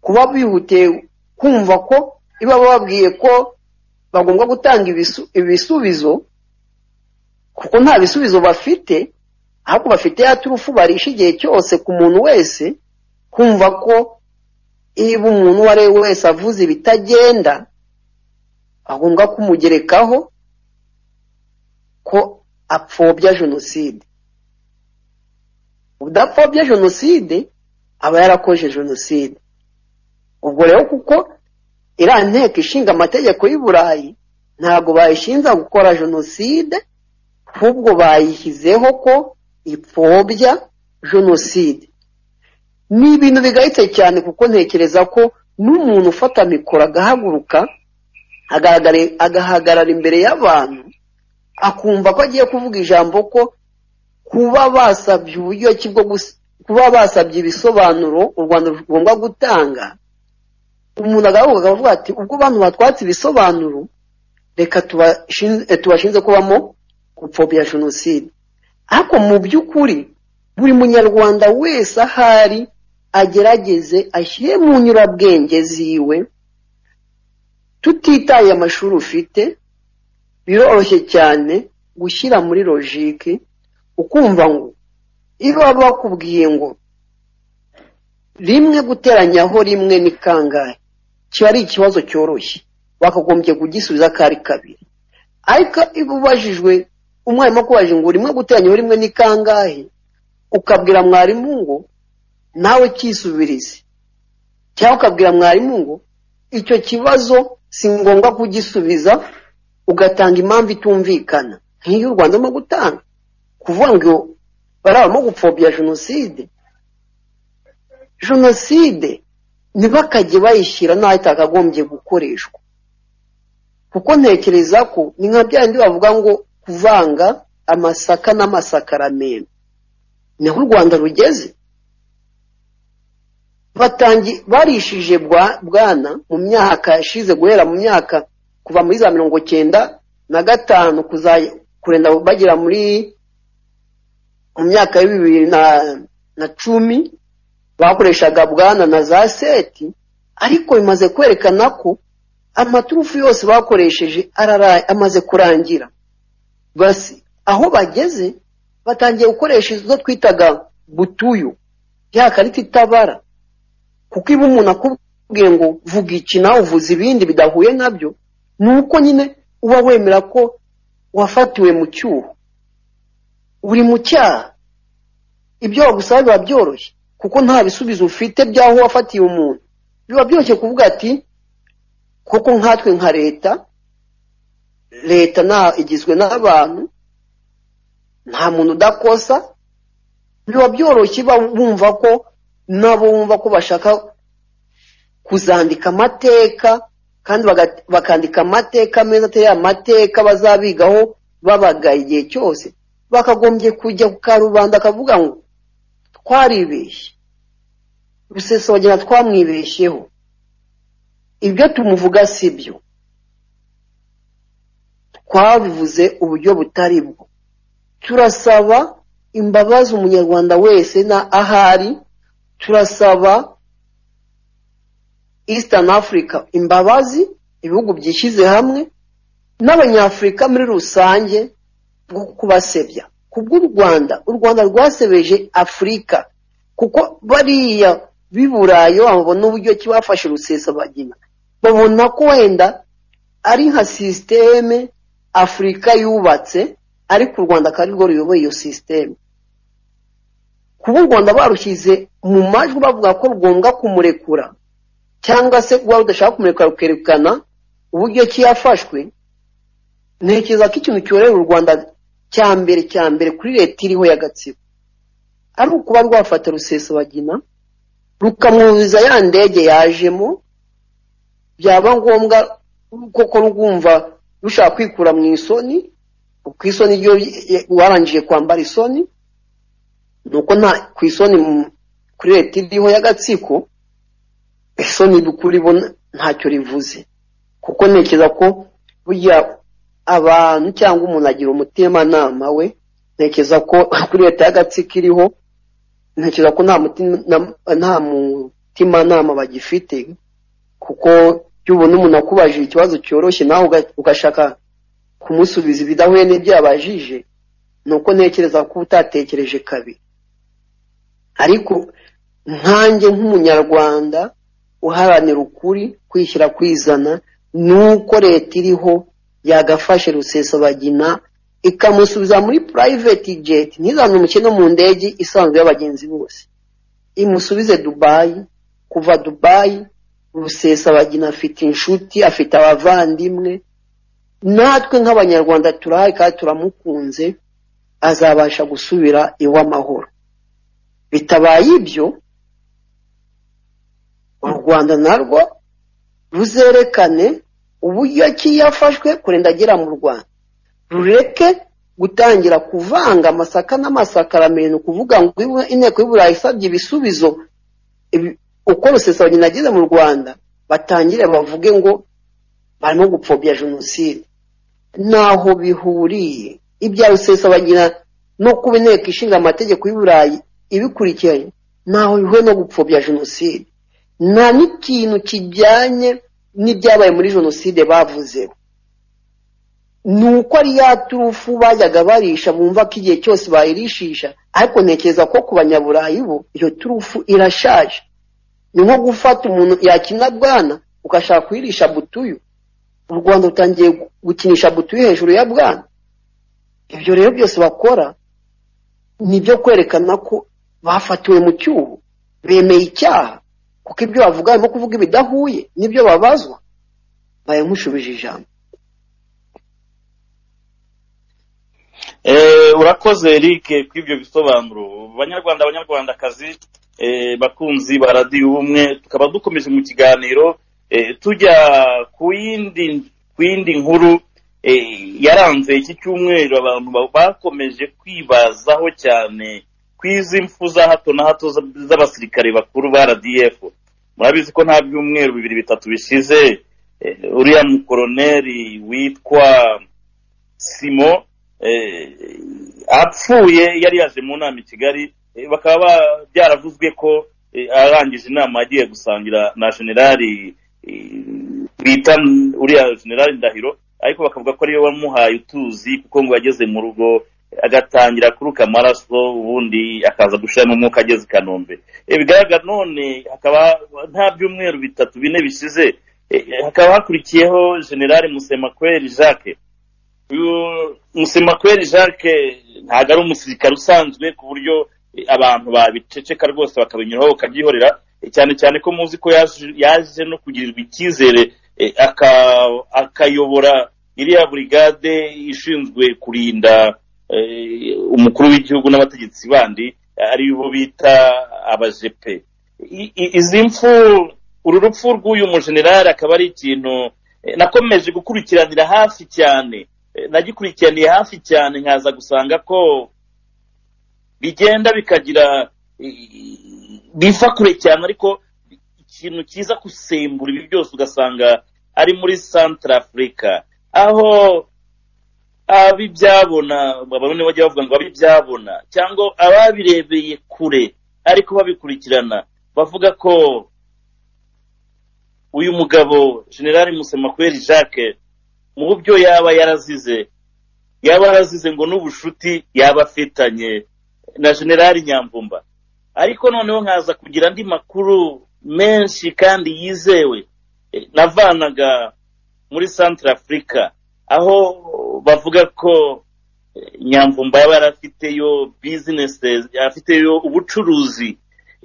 kuba bihutiye kumva ko iba bababwiye ko bagomba gutanga ibisubizo kuko nta bisubizo bafite ahubwo bafite ya turufu barisha igihe cyose ku muntu wese kumva ko niba umuntu uwo ari we wese avuze ibitagenda agomba kumugerekaho ko apfobya jenoside udapfobya jenoside aba yarakoje jenoside ubwo rero kuko iriya nteko ishinga amategeko y'i burayi ntabwo bayishinza gukora jenoside ahubwo bayishyizeho ko ipfobya jenoside ni ibintu bigayitse cyane kuko ntekereza ko n'umuntu ufata mikoro agahaguruka agahagarara imbere y'abantu akumva ko agiye kuvuga ijambo ko kuba basabye uburyo ki bwo kuba basabye ibisobanuro u rwanda rugomba gutanga umuntu agahaguruka akavuga ati ubwo bantu batwatse ibisobanuro reka tubashinze kubamo gupfobya jenoside ariko mu by'ukuri buri munyarwanda wese ahari agerageze ashyire mu nyurabwenge ziwe tutitaye amashuri ufite biroroshye cyane gushyira muri logike ukumva ngo iyo baba bakubwiye ngo rimwe guteranyaho rimwe ni kangahe kiba ari ikibazo cyoroshye bakagombye kugisubiza ko ari kabiri ariko iyo ubajijwe umwarimu akubaje ngo rimwe guteranyaho rimwe ni kangahe ukabwira mwarimu ngo nawe cyisubirize cyangwa ukabwira mwarimu ngo icyo kibazo si ngombwa kugisubiza ugatanga impamvu itumvikana nk'iyo u rwanda rurimo gutanga kuvuga ngo barabamo gupfobya jenoside jenoside ntibakajye bayishyira n'aho itakagombye gukoreshwa kuko ntekereza ko ni nka byandi bavuga ngo kuvanga amasaka n'amasakaramentu ni aho u rwanda rugeze barishije bwana mu myaka yashize guhera mu myaka kuva muri za mirongo cyenda na gatanu kurenda bagera muri mu myaka ya bibiri na cumi bakoreshaga bwana na za seti ariko bimaze kwerekana ko amaturufu yose bakoresheje amaze kurangira aho bageze batangiye gukoresha izo twitaga butuyu ya karita itabara kuko iba umuntu akubwiye ngo vuga iki nawe uvuze ibindi bidahuye nabyo ni uko nyine uba wemera ko wafatiwe mu cyuho uri mu cyaha ibyo bagusaba biba byoroshye kuko nta bisubizo ufite by'aho wafatiye umuntu biba byoroshye kuvuga ati kuko nkatwe nka leta leta nta igizwe n'abantu nta muntu udakosa biba byoroshye ba- bumva ko nabo bumva ko bashaka kuzandika amateka kandi baga- bakandika amateka meza atari amateka bazabigaho babagaye igihe cyose bakagombye kujya ku karubanda akavuga ngo twaribeshye rusesabagina twamwibeshyeho ibyo tumuvuga si byo twabivuze uburyo butari bwo turasaba imbabazi umunyarwanda wese na ahari turasaba eastern africa imbabazi ibihugu byishyize hamwe n'abanyafurika muri rusange bwo kubasebya kubw'u rwanda u rwanda rwasebeje afurika kuko bariya b'i burayi babona uburyo ki bafashe rusesabagina babona ko wenda ari nka sisiteme afurika yubatse ariko u rwanda akaba arirwo ruyoboye iyo sisiteme kuba u rwanda barushyize mu majwi bavuga ko rugomba kumurekura cyangwa se waba udashaka kumurekura rukerekana uburyo ki yafashwe ntekereza ko ikintu cyorohera u rwanda cya mbere cya mbere kuri leta iriho ya gatsibo ari ukuba rwafata rusesabagina rukamwuzuza ya ndege yajemo byaba ngombwa koko rwumva rushaka kwikura mu isoni ku isoni ryo warangije kwambara isoni ni uko nta ku isoni mu- kuri leta iriho y'agatsiko isoni kuri bo ntacyo rivuze kuko ntekereza ko burya abantu cyangwa umuntu agira umutimanama we ntekereza ko kuri leta y'agatsiko iriho ntekereza ko nta mutima- nta mutimanama bagifite kuko iyo ubona umuntu akubajije ikibazo cyoroshye nawe uga- ugashaka kumusubiza ibidahuye n'ibyo yabajije ni uko ntekereza ko uba utatekereje kabiri ariko nkanjye nk'umunyarwanda uharanira ukuri kwishyira kwizana ni uko leta iriho yagafashe rusesabagina ikamusubiza muri private jet ntizane umukino mu ndege isanzwe y'abagenzi bose imusubize dubayi kuva dubayi rusesabagina afite inshuti afite abavandimwe natwe nk'abanyarwanda turahaye kandi turamukunze azabasha gusubira iw'amahoro bitabaye ibyo u rwanda narwo ruzerekane uburyo ki yafashwe kurinda agera mu rwanda rureke gutangira kuvanga amasaka n'amasakaramentu kuvuga ngo ibu- inteko y'uburayi isabye ibisubizo ibi- uko rusesabagina ageze mu rwanda batangire bavuge ngo barimo gupfobya jenoside ntaho bihuriye ibya rusesabagina no kuba inteko ishinga amategeko y'u burayi ibikurikiranye ntaho bihuriye no gupfobya jenoside nta n'ikintu kijyanye n'ibyabaye muri jenoside bavuzeho ni uko ari ya turufu bajyaga barisha bumva ko igihe cyose bayirishisha ariko ntekereza ko ku banyaburayi bo iyo turufu irashaje ni nko gufata umuntu yakina bwana ugashaka kuyirisha butuyu u rwanda rutangiye gu- gukinisha butuyu hejuru ya bwana ibyo rero byose bakora ni ibyo kwerekana ko bafatiwe mu cyuho bemeye icyaha kuko ibyo bavuga harimo kuvuga ibidahuye n'ibyo babazwa bayamushubije ijambo Eh, urakoze eric kw'ibyo bisobanuro banyarwanda abanyarwandakazi eh, bakunzi ba radiyo ubumwe tukaba dukomeje mu kiganiro eh, tujya ku yindi ku yindi nkuru eh, yaranze iki cyumweru abantu ba- bakomeje kwibazaho cyane ku izi mfu za hato na hato z- z'abasirikare bakuru ba rdf murabizi ko nta byumweru bibiri bitatu bishize eh, uriya mukoroneri witwa simo eh, apfuye yari yaje mu nama i kigali eh, bakaba ba- byaravuzwe ko eh, arangije inama yagiye gusangira na generali eh, bita uriya generali ndahiro ariko bakavuga ko ariwe wamuhaye utuzi kuko ngo yageze mu rugo eh, agatangira kuruka amaraso ubundi akaza gushiramo umwuka ageze i kanombe Eh, bigaragara none hakaba nta byumweru bitatu bine bishize eh, hakaba hakurikiyeho generali musemakweri jacques uyu musemakweri jacques ntabwo ari umusirikare usanzwe ku buryo eh, abantu babiceceka rwose bakabinyuraho bakabyihorera cyane cyane ko muzi ko yaje- yaje no kugirirwa icyizere eh, aka- akayobora iriya burigade ishinzwe kurinda eh, umukuru w'igihugu n'abategetsi bandi ari bo bita abajepe I- i- izi mfu uru rupfu rw'uyu mujenerali akaba ari ikintu eh, nakomeje gukurikiranira hafi cyane Eh, nagikurikiraniye hafi cyane nkaza gusanga ko bigenda bikagira i- biva kure cyane ariko ikintu cyiza gusembura ibi byose ugasanga ari muri santara afurika aho abibyabona bamwe bajya bavuga ngo abibyabona cyangwa ababirebeye kure ariko babikurikirana bavuga ko uyu mugabo generali musemakweri jacques mu byo yaba yarazize yaba yarazize ngo n'ubucuti yaba afitanye na generali nyamvumba ariko noneho nkaza kugira andi makuru menshi kandi yizewe Eh, navanaga muri santara afurika aho bavuga ko eh, nyamvumba yaba yarafiteyo bizinesi afiteyo ubucuruzi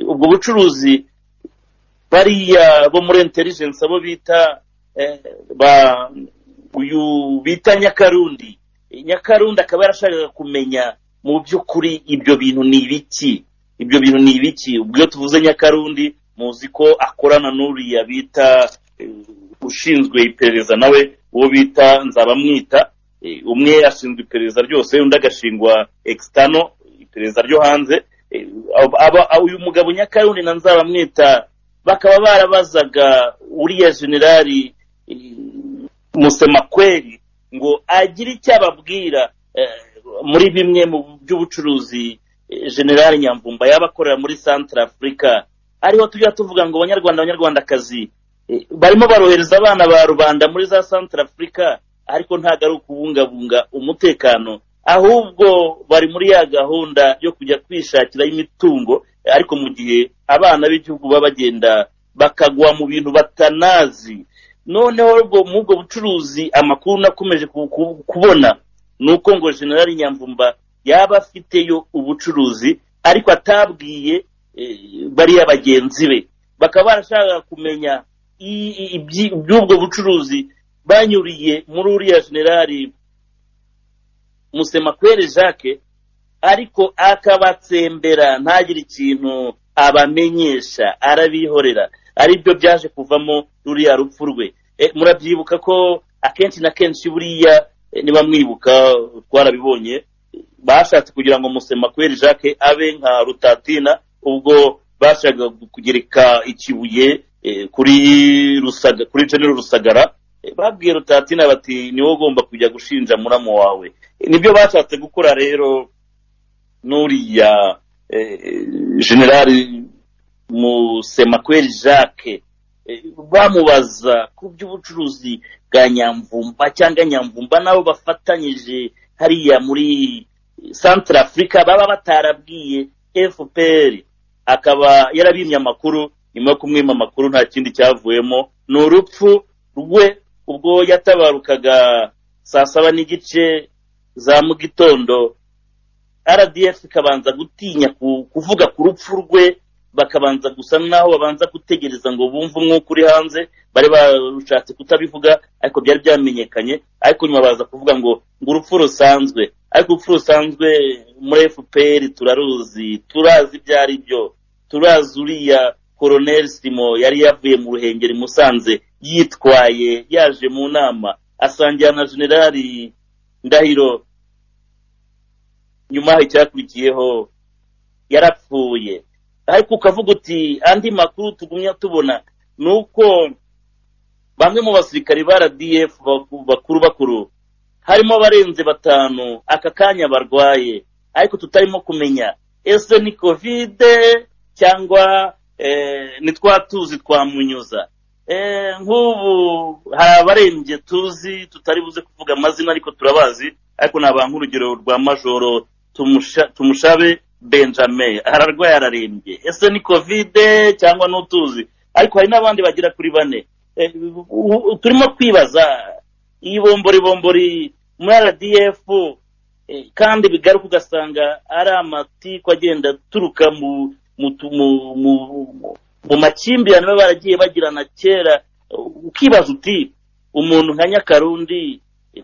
ubwo bucuruzi bariya bo muri intelligence abo bita eh, ba uyu bita nyakarundi nyakarundi akaba yarashakaga kumenya mu by'ukuri ibyo bintu ni ibiki ibyo bintu ni ibiki ubwo iyo tuvuze nyakarundi muzi ko akorana n'uriya bita eh, ushinzwe iperereza nawe uwo bita nzabamwita Eh, umwe ashinzwe iperereza ryose undi agashingwa external iperereza ryo hanze Eh, aba- aba- uyu mugabo nyakarundi na nzabamwita bakaba barabazaga uriya generali eh, musemakweri ngo agire icyo ababwira eh, muri bimwe mu by'ubucuruzi eh, generali nyamvumba yaba akorera muri santara afurika ariho tujya tuvuga ngo abanyarwanda abanyarwandakazi eh, barimo barohereza abana ba rubanda muri za santara afurika ariko ntabwo ari ukubungabunga umutekano ahubwo bari muri ya gahunda yo kujya kwishakiraho imitungo eh, ariko mu gihe abana b'igihugu baba bagenda bakagwa mu bintu batanazi noneho ubwo muri ubwo bucuruzi amakuru nakomeje ku- ku- kubona ni uko ngo generali nyamvumba yaba afiteyo ubucuruzi ariko atabwiye eh, bariya bagenzi be bakaba barashaka kumenya i- i- ibyi- iby'ubwo bucuruzi banyuriye muri uriya generali musemakwere jacques ariko akabatsembera ntagire ikintu abamenyesha arabihorera aribyo byaje kuvamo ruriya rupfu rwe Eh, murabyibuka ko akenshi na kenshi buriya eh, niba mwibuka twarabibonye eh, bashatse kugira ngo musemakweri jacques abe nka rutatina ubwo bashakaga kugereka ikibuye eh, kuri rusaga kuri jenero rusagara Eh, babwiye rutatina bati niwe ugomba kujya gushinja muramo wawe Eh, nibyo bashatse gukora rero n'uriya eh, generali musemakweri jacques eh, bamubaza ku by'ubucuruzi bwa nyamvumba cyangwa nyamvumba nabo bafatanyije hariya muri santara afurika baba batarabwiye fpr akaba yarabimye amakuru nyuma yo kumwima amakuru nta kindi cyavuyemo ni urupfu rwe ubwo yatabarukaga saa saba n'igice za mu gitondo rdf ikabanza gutinya ku- kuvuga ku rupfu rwe bakabanza gusa n'aho babanza gutegereza ngo bumve umwuka uri hanze bari barushatse kutabivuga ariko byari byamenyekanye ariko nyuma baza kuvuga ngo ngo urupfu rusanzwe ariko urupfu rusanzwe muri fpr turaruzi turazi ibyo ari byo turazi uriya koroneri simo yari yavuye mu ruhengeri musanze yitwaye yaje mu nama asangira na generali ndahiro nyuma hari icyakurikiyeho yarapfuye ariko ukavuga uti andi makuru tugumya tubona ni uko bamwe mu basirikare ba rdf baku- bakuru bakuru harimo abarenze batanu aka kanya barwaye ariko tutarimo kumenya ese ni kovide cyangwa eh, ni twa tuzi twamunyuza Eh, nk'ubu hari abarembye tuzi tutari buze kuvuga amazina ariko turabazi ariko nabaha nk'urugero rwa majoro Tumusha- tumushabe benjamin ararwaye ararembye ese ni kovide cyangwa n'utuzi ariko hari n'abandi bagera kuri bane Eh, u- u- turimo kwibaza iyi bomboribombori muri rdf eh, kandi bigaruka ugasanga ari amatiku agenda aturuka mu mu tu- mu- mu- mu makimbirane baba baragiye bagirana kera ukibaza uti umuntu nka nyakarundi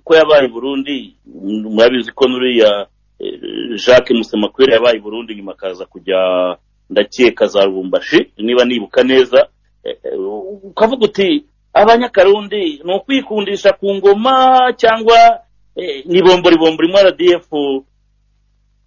ko yabaye i burundi mm, murabizi ko nuriya eh, jacques musemakwere yabaye i burundi nyuma akaza kujya ndakeka za rubumbashi niba nibuka neza eh, eh, ukavuga uti abanyakarundi ni ukwikundisha ku ngoma cyangwa eh, ni bombori bombori mu rdf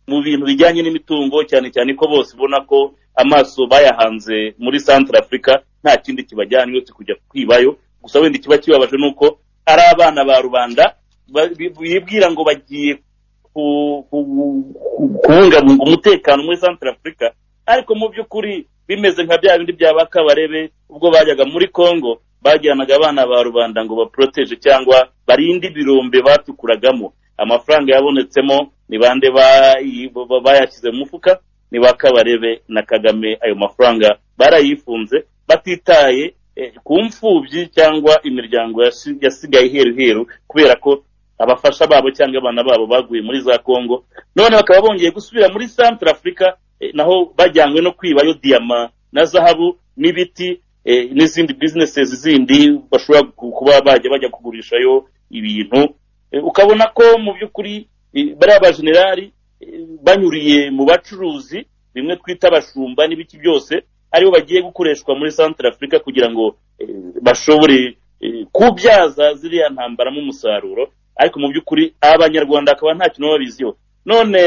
mu bintu bijyanye n'imitungo cyane cyane ko bose ubona ko amaso bayahanze muri centre africa nta kindi kibajyana uretse kujya kwibayo gusa wenda ikiba kibabaje ni uko ari abana ba rubanda ba- bi- bibwira ngo bagiye ku- ku- ku- kubungabunga umutekano muri centre africa ariko mu by'ukuri bimeze nka bya bindi bya bakabarebe ubwo bajyaga muri congo bajyanaga abana ba rubanda ngo baporoteje cyangwa barinde ibirombe batukuragamo amafaranga yabonetsemo ni bande bayi- ba- ba- bayashyize mu mufuka ni ba kabarebe na kagame ayo mafaranga barayifunze batitaye eh, ku mfubyi cyangwa imiryango yasi- yasigaye iheru heru kubera ko abafasha babo cyangwa abana babo baguye muri za kongo none bakaba bongeye gusubira muri centre africa eh, naho bajyanywe no kwibayo diyama na zahabu n'ibiti eh, n'izindi businesses zindi bashobora ku- kuba bajya bajya kugurishayo ibintu Eh, ukabona ko mu by'ukuri eh, bariya bajenerali eh, banyuriye mu bacuruzi bimwe twita abashumba n'ibiki byose aribo bagiye gukoreshwa muri centre africa kugira ngo eh, bashobore eh, kubyaza ziriya ntambaramo umusaruro ariko mu by'ukuri abanyarwanda akaba nta kintu baba babiziho none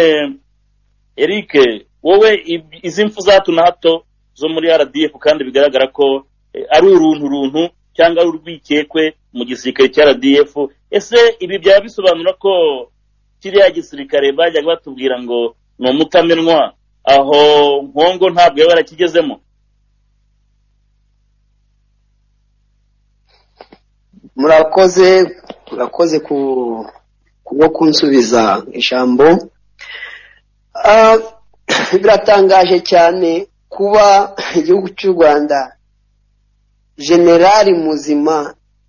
eric wowe ib- izi mfu za hato na hato zo muri rdf kandi bigaragara ko eh, ari urunturuntu cyangwa ari urwikekwe mu gisirikare cya rdf ese ibi byaba bisobanura ko kiriya gisirikare bajyaga batubwira ngo ni umutamenwa aho nkongo ntabwo yaba yarakigezemo murakoze murakoze ku kubwo kunsubiza ijambo Ah, biratangaje cyane kuba igihugu cy'u rwanda generali muzima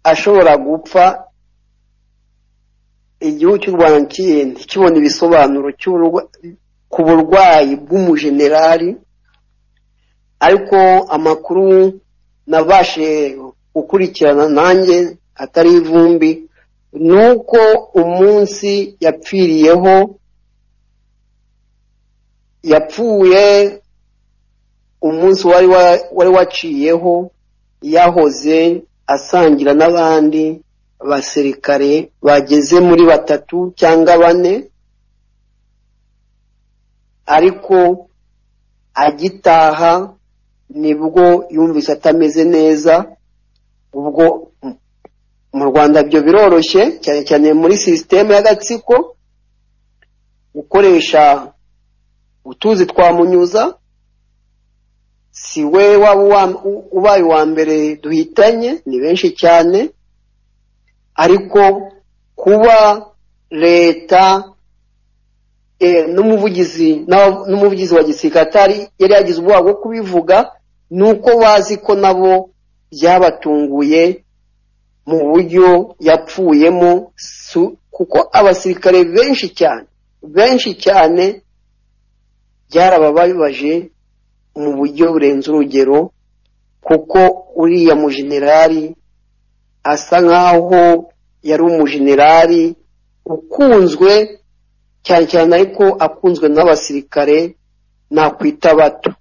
ashobora gupfa igihugu cy'u rwanda kindi kibona ibisobanuro cy'uburwa- ku burwayi bw'umujenerali ariko amakuru nabashije gukurikirana nanjye atari ivumbi ni uko umunsi yapfiriyeho yapfuye umunsi wari wa- wari waciyeho yahoze asangira n'abandi basirikare bageze muri batatu cyangwa bane ariko agitaha nibwo yumvise atameze neza ubwo mu rwanda byo biroroshye cyane cyane muri sisiteme y'agatsiko gukoresha utuzi twa munyuza si we waba uwa- u- ubaye uwa mbere duhitanye ni benshi cyane ariko kuba leta eh, n'umuvugizi n'aba- n'umuvugizi wa gisirikare atari yari yagize ubwoba bwo kubivuga ni uko bazi ko nabo byabatunguye mu buryo yapfuyemo su- kuko abasirikare benshi cyane benshi cyane byarababaje mu buryo burenze urugero kuko uriya mujenerali asa nk'aho yari umujenerali ukunzwe cyane cyane ariko akunzwe n'abasirikare nakwita bato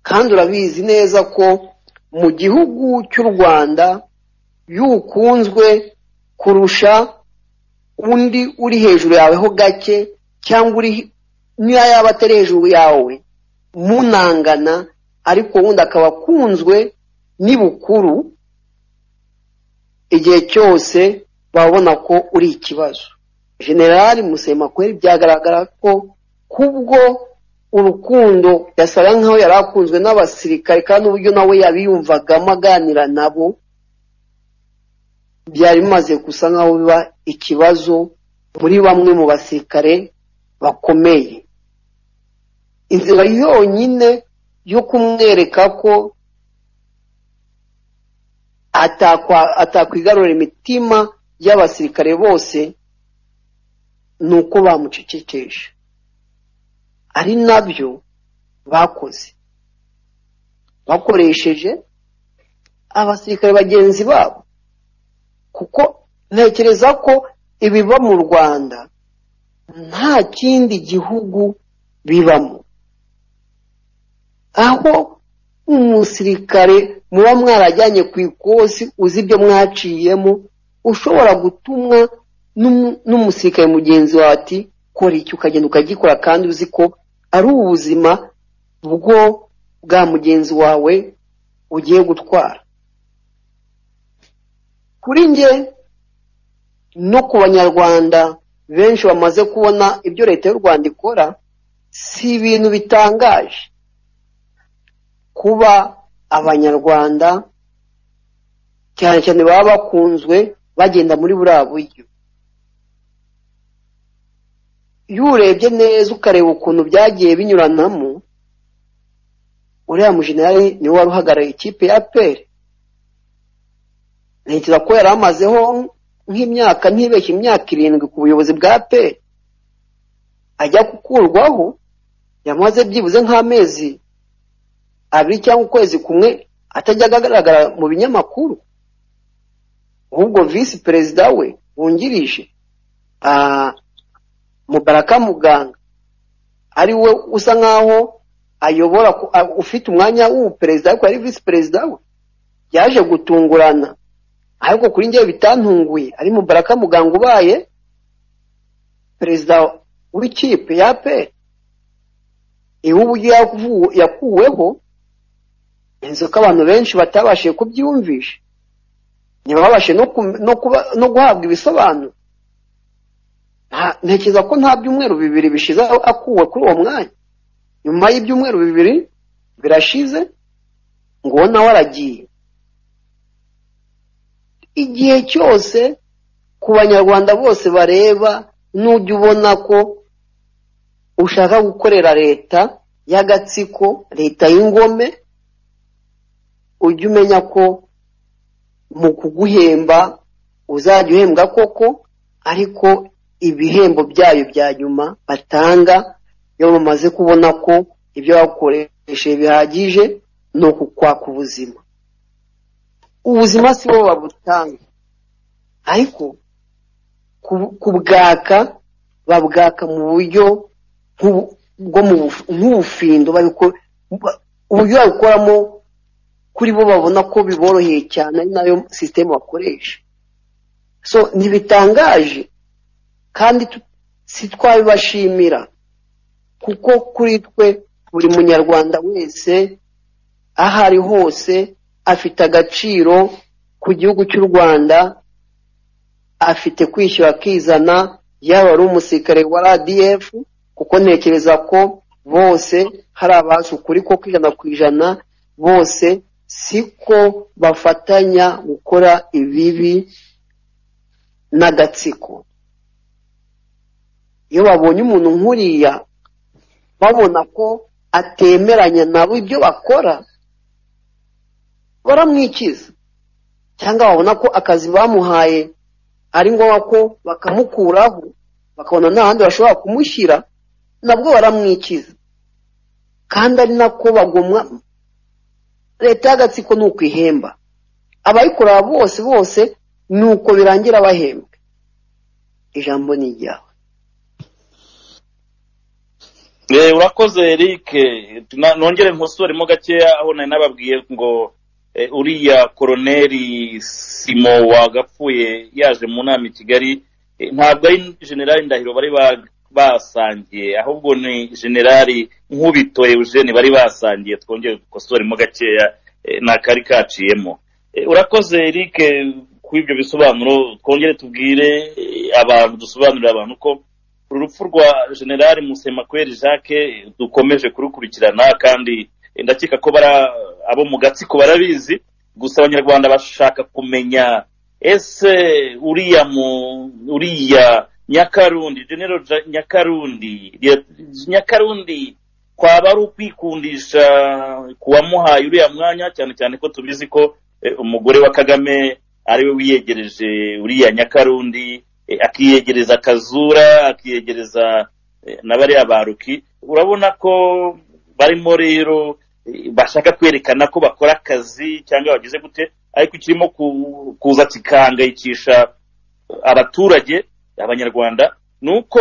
kandi urabizi neza ko mu gihugu cy'u rwanda yukunzwe kurusha undi uri hejuru yaweho gake cyangwa uri niyo yaba atari hejuru yawe munangana ariko wundi akaba akunzwe ni bukuru igihe cyose babona ko uri ikibazo generali musemakweri byagaragara ko kubwo urukundo yasaga nkaho yari akunzwe n'abasirikare kandi uburyo nawe yabiyumvagamo aganira nabo byari bimaze gusa nkaho biba ikibazo muri bamwe mu basirikare bakomeye inzira yonyine yo kumwereka ko atakwa- atakwigarurira imitima y'abasirikare bose ni uko bamucecekesha ari nabyo bakoze bakoresheje abasirikare bagenzi babo kuko ntekereza ko ibiba mu rwanda nta kindi gihugu bibamo aho umusirikare muba mwarajyanye ku ikosi uzi ibyo mwaciyemo ushobora gutumwa n'umu- n'umusirikare mugenzi wawe ati kora iki ukagenda ukagikora kandi uzi ko ari ubuzima bwo bwa mugenzi wawe ugiye gutwara kuri njye no ku banyarwanda benshi bamaze kubona ibyo leta y'u rwanda ikora si ibintu bitangaje kuba abanyarwanda cyane cyane baba bakunzwe bagenda muri buriya buryo iyo urebye neza ukareba ukuntu byagiye binyuranamo uriya mujenerali niwe wari uhagarariye ikipe ya peri ntekereza ko yari amazeho nk'imyaka ntibeshye imyaka irindwi ku buyobozi bwa peri ajya gukurwaho yamaze byibuze nk'amezi abiri cyangwa ukwezi kumwe atajya agaragara mu binyamakuru ahubwo visi perezida we wungirije ah, mubaraka muganga ari we usa nk'aho ayobora ku- a- ufite umwanya w'ubuperezida ariko yari visi perezida we yaje gutungurana ariko kuri njyewe bitantunguye ari mubaraka muganga ubaye perezida w'ikipe ya peri iwe uburyo yavu- yakuweho inzu ko abantu benshi batabashije kubyiyumvisha ntibabashe no kum- no kuba- no guhabwa ibisobanuro Nta- ntekereza ko nta byumweru bibiri bishize aho akuwe kuri uwo mwanya nyuma y'ibyumweru bibiri birashize ngo uwo nawe aragiye igihe cyose ku banyarwanda bose bareba n'ujya ubona ko ushaka gukorera leta y'agatsiko leta y'ingome ujye umenya ko mu kuguhemba uzajya uhembwa koko ariko ibihembo byayo bya nyuma batanga iyo bamaze kubona ko ibyo bakoresheje bihagije ni ukukwaka ubuzima ubuzima si bo babutanga ariko ku- kubwaka babwaka mu buryo nk'ubu- bwo mu buf- nk'ubufindo babiko- ba- uburyo babikoramo kuri bo babona ko biboroheye cyane ari nayo sisiteme bakoresha so ntibitangaje kandi tu- si twabibashimira kuko kuri twe buri munyarwanda wese aho ari hose afite agaciro ku gihugu cy'u rwanda afite kwishyura akizana yaba ari umusirikare wa radf kuko ntekereza ko bose hari abazi ukuri ko ijana ku ijana bose siko bafatanya gukora ibibi n'agatsiko iyo babonye umuntu nk'uriya babona ko atemeranya nabo ibyo bakora baramwikiza cyangwa babona ko akazi bamuhaye ari ngombwa ko bakamukuraho bakabona nta handi bashobora kumushyira nabwo baramwikiza kandi ari nako bagomwa leta y'agatsiko ni ukwihemba abayikora bose bose ni uko birangira bahembwe ijambo ni iryawe Eh, urakoze Eric Na- nongere nkosoremo gakeya aho nari nababwiye ngo eh, uriya koroneri simo wagapfuye yaje mu nama i kigali eh, ntabwo ari generali ndahiro bari ba- basangiye ahubwo ni generali nkubito eugene bari basangiye twongere dukosoremo gakeya eh, n'akari kaciyemo Eh, urakoze Eric ku ibyo bisobanuro twongere tubwire eh, abantu dusobanurire abantu ko uru rupfu rwa generali musemakweri jacques eh, dukomeje kurukurikirana kandi eh, ndakeka ko bara abo mu gatsiko barabizi gusa abanyarwanda bashaka kumenya ese uriya mu uriya nyakarundi general Ja- nyakarundi Lt. nyakarundi kwaba ari ukwikundisha kuwamuhaye uriya mwanya cyane cyane ko tubizi ko eh, umugore wa kagame ari we wiyegereje uriya nyakarundi eh, akiyegereza kazura akiyegereza eh, na bariya baruki urabona ko barimo rero eh, bashaka kwerekana ko bakora akazi cyangwa bagize gute ariko kirimo ku- kuza kigahangayikisha abaturage abanyarwanda ni uko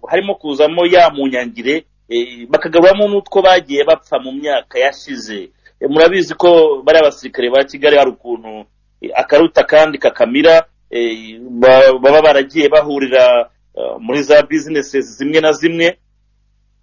harimo kuzamo ya munyangire eh, bakagaburamo n'utwo bagiye bapfa mu myaka yashize Eh, murabizi ko bariya abasirikare ba kigali hari ukuntu eh, akaruta kandi kakamira eh, ba- baba baragiye bahurira eh, muri za bizinesi zimwe na zimwe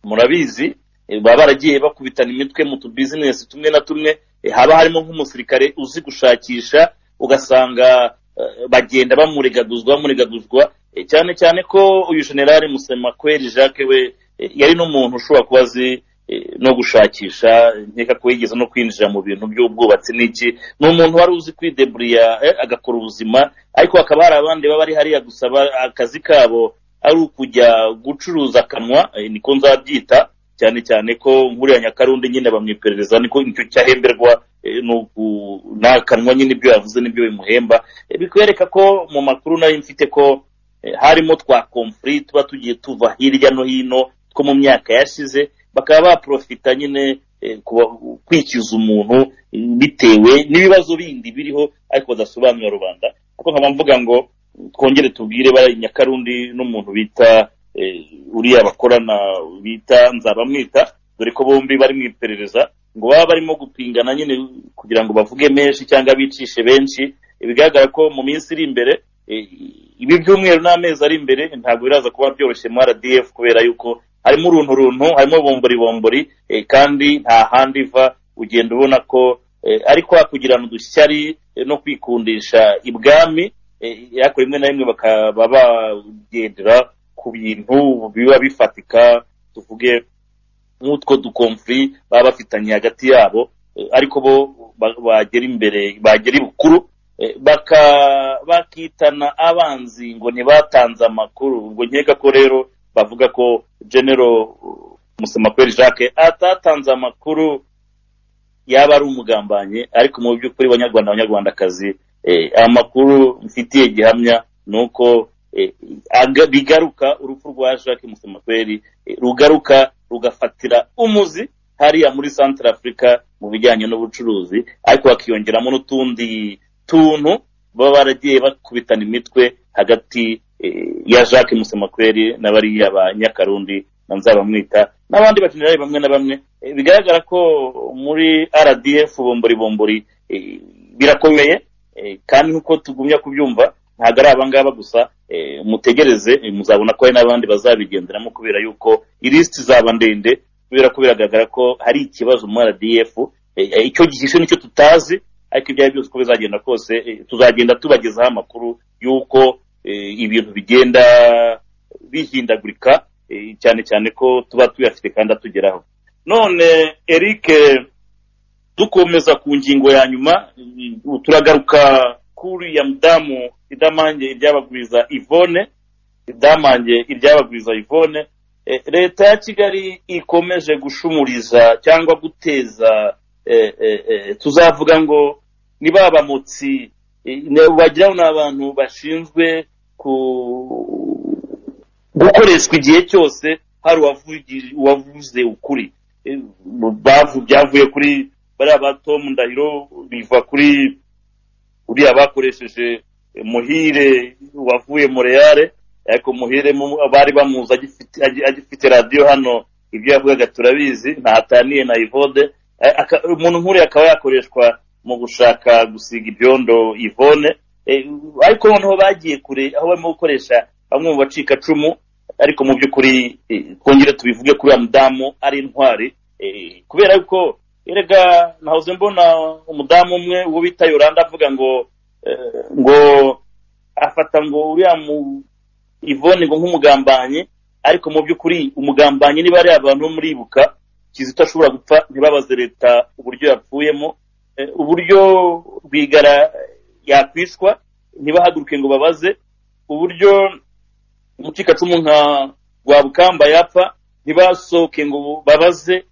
murabizi eh, baba baragiye bakubitana imitwe mu tubizinesi tumwe na tumwe eh, haba harimo nk'umusirikare uzi gushakisha ugasanga eh, bagenda bamuregaguzwa bamuregaguzwa eh, cyane cyane ko uyu generali musemakweri jacques we eh, yari n'umuntu ushobora kuba azi eh, no gushakisha nkeka ko yigeze no kwinjira mu bintu by'ubwubatsi n'iki ni umuntu wari uzi kwideburiya eh, agakora ubuzima ariko hakaba hari abandi baba bari hariya gusa ba- akazi kabo ari ukujya gucuruza akanwa eh, niko nzabyita cyane cyane ko nkuriya nyakarundi nyine bamwiperereza niko nicyo cyahemberwa eh, ni uku- n'akanwa nyine ibyo yavuze n'ibyo bimuhemba Eh, bikwereka ko mu makuru nari mfite ko eh, harimo twa komfuri tuba tugiye tuva hirya no hino two mu myaka yashize bakaba baprofita nyine eh, kuba- kwikiza umuntu eh, bitewe n'ibibazo bindi biriho ariko badasobanurira rubanda kuko nkaba mvuga ngo twongere tubwire bari nyakarundi n'umuntu bita eh, uriya bakorana bita nzabamwita dore ko bombi bari mu iperereza ngo baba barimo gupingana nyine kugira ngo bavuge menshi cyangwa bicishe benshi Eh, bigaragara ko mu minsi iri imbere eh, ibi byumweru n'amezi ari imbere ntabwo biraza kuba byoroshye mu rdf kubera yuko harimo uruntu runtu harimo bombori bombori eh, kandi nta handi iva ugenda ubona ko eh, ari kwa kugirana udushyari eh, no kwikundisha ibwami eh, ariko rimwe na rimwe bakaba bagendera ku bintu biba bifatika tuvuge nk'utwo dukomfuri baba bafitanye hagati yabo eh, ariko bo ba- bagera imbere bagera ibukuru eh, baka- bakitana abanzi ngo ntibatanze amakuru ubwo nkeka ko rero bavuga ko genero musemakweri jacques atatanze amakuru yaba ari umugambanyi ariko mu by'ukuri banyarwanda abanyarwandakazi eh, amakuru mfitiye gihamya ni uko eh, aga- bigaruka urupfu rwa jacques musemakweri eh, rugaruka rugafatira umuzi hariya muri centre africa mu bijyanye n'ubucuruzi ariko hakiyongeramo n'utundi tuntu baba baragiye bakubitana imitwe hagati eh, ya jacques musemakweri na bariya ba nyakarundi na nzabamwita n'abandi bajenerali bamwe na bamwe Eh, bigaragara ko muri rdf bombori bombori eh, birakomeye Eh, kandi nk'uko tugumya kubyumva ntabwo ari abangaba gusa eh, mutegereze eh, muzabona ko hari n'abandi bazabigenderamo kubera yuko ilisiti zaba ndende kubera ko biragaragara ko hari ikibazo mu rdf Eh, eh, icyo gihishe nicyo tutazi ariko ibyo ari byo byose uko bizagenda kose eh, tuzagenda tubagezaho amakuru y'uko eh, ibintu bigenda bihindagurika eh, cyane cyane ko tuba tuyafite kandi atugeraho none eric dukomeza ku ngingo ya nyuma mm, turagaruka kuri ya mudamu idamange iryabagwiza ivone idamange iryabagwiza ivone Eh, leta ya kigali ikomeje gushumuriza cyangwa guteza eh, eh, eh, tuzavuga ngo ni ba bamotsi eh, ne- wagira ngo ni abantu bashinzwe ku gukoreshwa igihe cyose hari uwavugi- uwavuze ukuri Eh, bavu- byavuye kuri bariya ba tom ndahiro biva kuri uriya bakoresheje eh, muhire wavuye mureyare ariko muhire mu- bari bamuzi agifite- agi- agifite radiyo hano ibyo yavugaga turabizi ntataniye na ivode Eh, aka- umuntu nk'uriya akaba yakoreshwa mu gushaka gusiga ibyondo ivone Eh, ariko noneho bagiye kure aho barimo gukoresha bamwe mu bacikacumu ariko mu by'ukuri eh, twongere tubivuge kuri uriya mudamu ari intwari Eh, kubera yuko erega nahoze mbona umudamu umwe uwo bita yoranda avuga ngo eh, ngo afata ngo uriya mu ivone ngo nk'umugambanyi ariko mu by'ukuri umugambanyi niba ari abantu bo muribuka kizito ashobora gupfa ntibabaze leta uburyo yapfuyemo Eh, uburyo rwigara yakwishwa ntibahaguruke ngo babaze uburyo umucikacumu nka rwabukamba yapfa ntibasohoke ngo babaze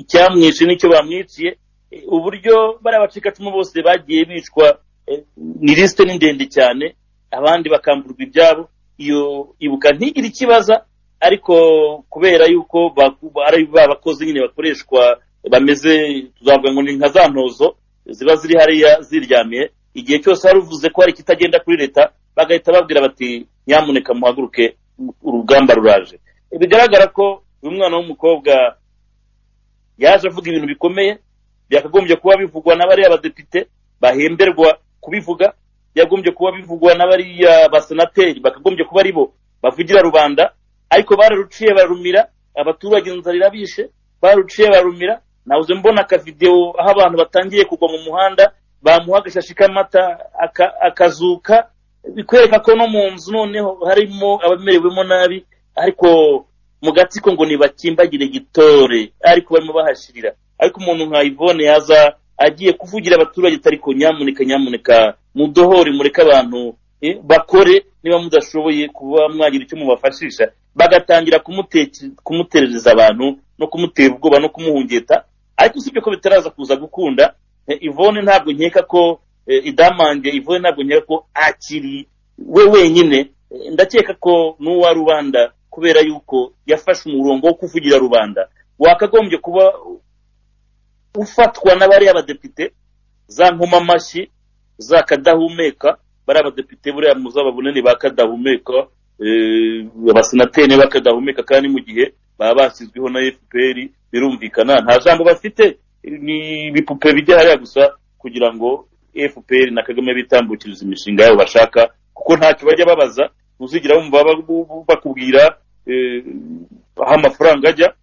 icyamwishe n'icyo bamwiciye Eh, uburyo bari abacikacumu bose bagiye bicwa eh, ni lisite ni ndende cyane abandi bakamburwa ibyabo iyo ibuka ntigire ikibaza ariko kubera yuko baku- ari ba bakozi nyine bakoreshwa bameze tuzavuga ngo ni nka za ntozo ziba ziri hariya ziryamiye igihe cyose hari uvuze ko hari ikitagenda kuri leta bagahita babwira bati nyamuneka muhaguruke urugamba ruraje bigaragara ko uyu mwana w'umukobwa yaje avuga ibintu bikomeye byakagombye kuba bivugwa n'abariya badepite bahemberwa kubivuga byagombye kuba bivugwa n'abariya basenateri bakagombye kuba ari bo bavugira rubanda ariko bararuciye barumira abaturage inzara irabishe baruciye barumira nabuze mbona akavidewo aho abantu batangiye kugwa mu muhanda bamuha agashashi k'amata aka- akazuka bikwereka ko no mu nzu noneho harimo abamerewemo nabi ariko mu gatsiko ngo nibakimbagire gitore ariko barimo bahashirira ariko umuntu nka ivone yaza agiye kuvugira abaturage atari ko nyamuneka nyamuneka mudohore mureke abantu eh, bakore niba mudashoboye kuba mwagira icyo mubafashisha bagatangira kumuteke- kumuterereza abantu no kumutera ubwoba no kumuhungeta ariko usibye ko bitaraza kuza gukunda eh, ivone ntabwo nkeka ko eh, idamange ivone ntabwo nkeka ko akiri we wenyine Eh, ndakeka ko n'uwa rubanda kubera yuko yafashe umurongo wo kuvugira rubanda wakagombye kuba ufatwa n'abariya abadepite za nkomamashyi za kadahumeka bari abadepite buriya muzaba bunini ba kadahumeka eh, abasenateri niba kadahumeka kandi mu gihe baba bashyizweho na fpr birumvikana nta jambo bafite ni ibipupe bijya hariya gusa kugira ngo fpr na kagame bitambukirize imishinga yabo bashaka kuko ntacyo bajya babaza uzigira wumva ba- bakubwira eh, aho amafaranga ajya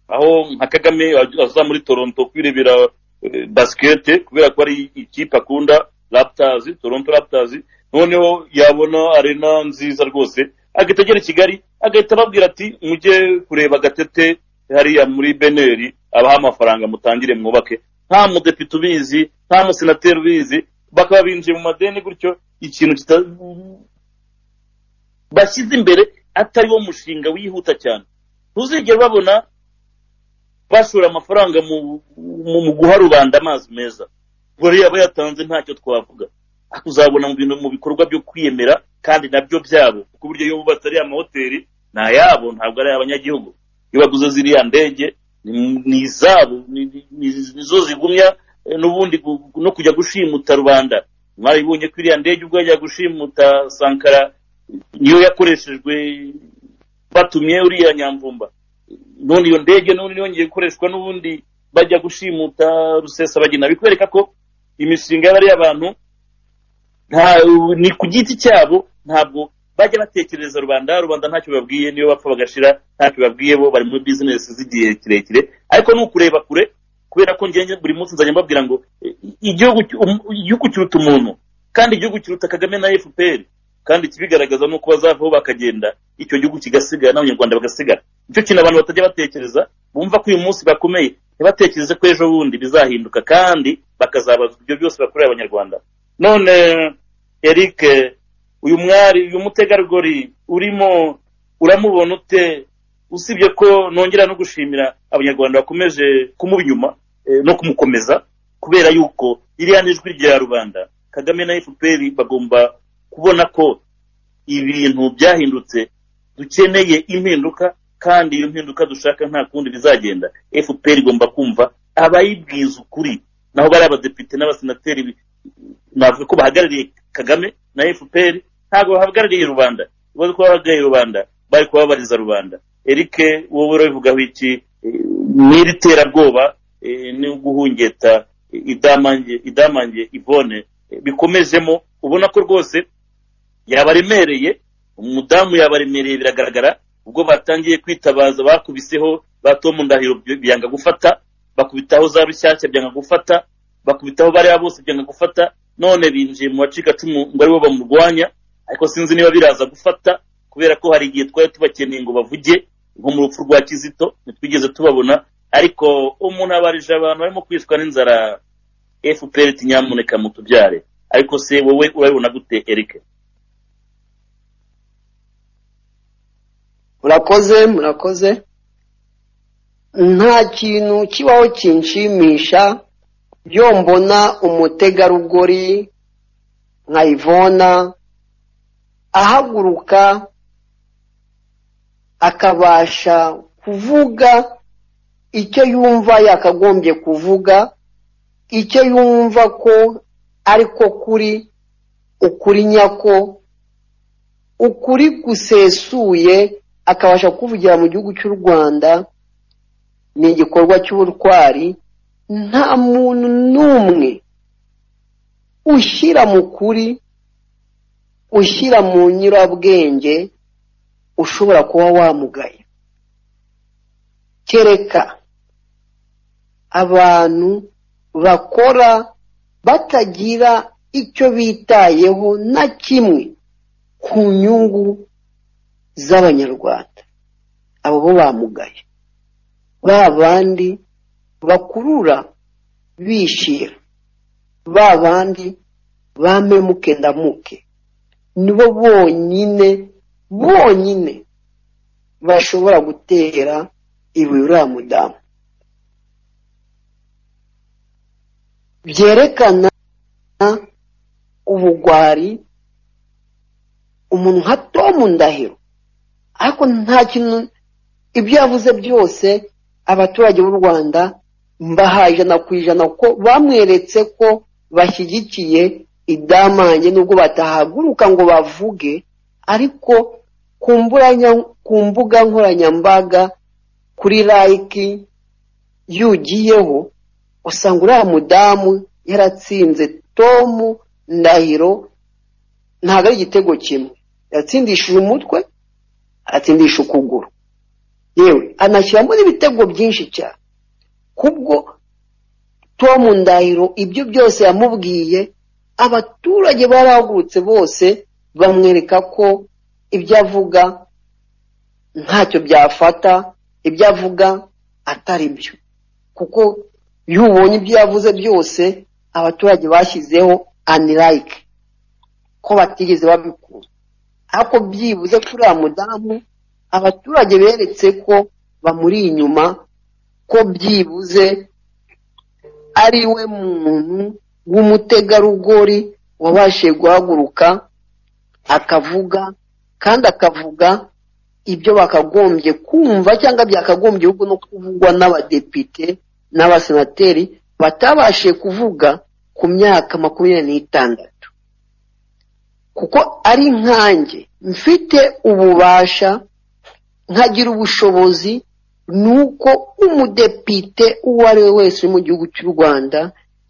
aho nka kagame aza muri toronto kwirebera eh, basikete kubera ko ari ikipe akunda raptors toronto raptors noneho yabona arena nziza rwose agahita agera i kigali agahita ababwira ati mujye kureba gatete hariya muri beneri abaha amafaranga mutangire mwubake nta mudepite ubizi nta musenateri ubizi bakaba binjiye mu madeni gutyo ikintu kita- bashyize imbere atari wo mushinga wihuta cyane ntuzigere babona bashora amafaranga mu, mu, mu guha rubanda amazi meza buriya aba yatanze ntacyo twavuga ariko uzabona mu bintu mu bikorwa byo kwiyemera kandi nabyo byabo kuko uburyo iyo bubatse ariya amahoteli ni ayabo ntabwo ari abanyagihugu iyo baguze ziriya ndege ni- ni izabo ni- ni- ni- nizo zigumya eh, n'ubundi gu- no kujya gushimuta rubanda mwaribonye ko iriya ndege ubwo yajya gushimuta sankara niyo yakoreshejwe batumye uriya nyamvumba none iyo ndege none yongeye gukoreshwa n'ubundi bajya gushimuta rusesabagina bikwereka ko imishinga y'abariya bantu nta- ni ku giti cyabo ntabwo bajya batekerereza rubanda rubanda ntacyo babwiye niyo bapfa bagashira ntacyo babwiye bo bari muri bizinesi z'igihe kirekire ariko ni ukureba kure kubera ko ngenge buri munsi nzajya mbabwira ngo eh, igihugu cy- um- igihugu kiruta umuntu kandi igihugu kiruta kagame na fpr kandi ikibigaragaza ni uko bazavaho bakagenda icyo gihugu kigasigara n'abanyarwanda bagasigara nicyo kintu abantu batajya batekereza bumva ko uyu munsi bakomeye ntibatekereze ko ejo bundi bizahinduka kandi bakazabazwa ibyo byose bakorera abanyarwanda none eric uyu mwari uyu mutegarugori urimo uramubona ute usibye ko nongera no gushimira abanyarwanda bakomeje kumuba inyuma eh, no kumukomeza kubera yuko iriya ni ijwi rya rubanda kagame na fpr bagomba kubona ko ibintu byahindutse dukeneye impinduka kandi iyo mpinduka dushaka nta kundi bizagenda fpr igomba kumva abayibwiza ukuri naho bari abadepite n'abasenateri navuga ko bahagarariye kagame na fpr ntabwo bahagarariye rubanda ibibazo ko bahagarariye rubanda bari kubabariza rubanda eric wowe urabivugaho iki Eh, n'iri terabwoba eh, ni uguhungeta eh, idamange idamange ivone eh, bikomejemo ubona ko rwose yabaremereye umudamu yabaremereye biragaragara ubwo batangiye kwitabaza bakubiseho ba Tom Ndahiro by- byanga gufata bakubitaho za rushyashya byanga gufata bakubitaho bariya bose byanga gufata none binjiye mu bacika cumu ngo aribo bamurwanya ariko sinzi niba biraza gufata kubera ko hari igihe twari tubakeneye ngo bavuge nko mu rupfu rwa kizito ntitwigeze tubabona ariko umuntu abarije abantu barimo kwicwa n'inzara fpr iti nyamuneka mutubyare ariko se wowe urabibona gute erike murakoze murakoze nta kintu kibaho kinshimisha iyo mbona umutegarugori nka ivona ahaguruka akabasha kuvuga icyo yumva yakagombye kuvuga icyo yumva ko ariko kuri ukuri nyako ukuri gusesuye akabasha kuvugira mu gihugu cy'u rwanda ni igikorwa cy'ubutwari nta muntu n'umwe ushyira mu kuri ushyira mu nyurabwenge ushobora kuba wamugaye kereka abantu bakora batagira icyo bitayeho na kimwe ku nyungu z'abanyarwanda abo bo bamugaye ba bandi bakurura bishira ba bandi bamemuke ndamuke nibo bonyine bonyine bashobora gutera ibuye uriya mudamu byerekana ubugwari umuntu nka tomu ndahiro ariko nta kintu ibyo yavuze byose abaturage b'u rwanda mbaha ijana ku ijana ko bamweretse ko bashyigikiye idamange nubwo batahaguruka ngo bavuge ariko ku mbuga nkoranyambaga kuri layiki yugiyeho usanga uriya mudamu yaratsinze tomu ndahiro ntabwo ari igitego kimwe yatsindishije umutwe aratsindisha ukuguru yewe anashyiramo n'ibitego byinshi cyane kubwo tomu ndahiro ibyo byose yamubwiye abaturage barahagurutse bose bamwereka ko ibyo avuga ntacyo byafata ibyo avuga atari byo kuko iyo ubonye ibyo yavuze byose abaturage bashyizeho anirayike ko batigeze babikura ariko byibuze kuri uriya mudamu abaturage beretse ko bamuri inyuma ko byibuze ari we muntu w'umutegarugori wabashije guhaguruka akavuga kandi akavuga ibyo bakagombye kumva cyangwa byakagombye ahubwo no kuvugwa n'abadepite n'abasenateri batabashije kuvuga ku myaka makumyabiri n'itandatu kuko ari nkanjye mfite ububasha nkagira ubushobozi ni uko umudepite uwo ari we wese uri mu gihugu cy'u rwanda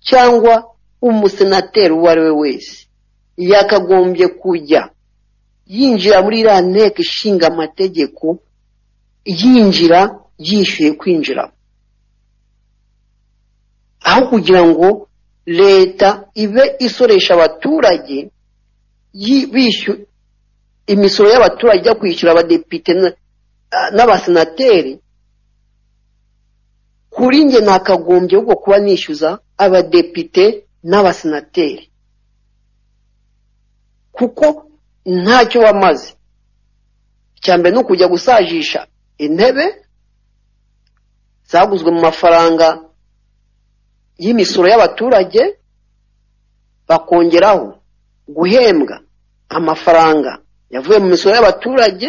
cyangwa umusenateri uwo ari we wese yakagombye kujya yinjira muri iriya nteko ishinga amategeko yinjira yishyuye kwinjira aho kugira ngo leta ibe isoresha abaturage imisoro y'abaturage ijya kwishyura abadepite n'abasenateri kuri njye nakagombye ahubwo kuba nishyuza abadepite n'abasenateri kuko ntacyo bamaze icya mbere ni ukujya gusajisha intebe zaguzwe mu mafaranga y'imisoro y'abaturage bakongeraho guhembwa amafaranga yavuye mu misoro y'abaturage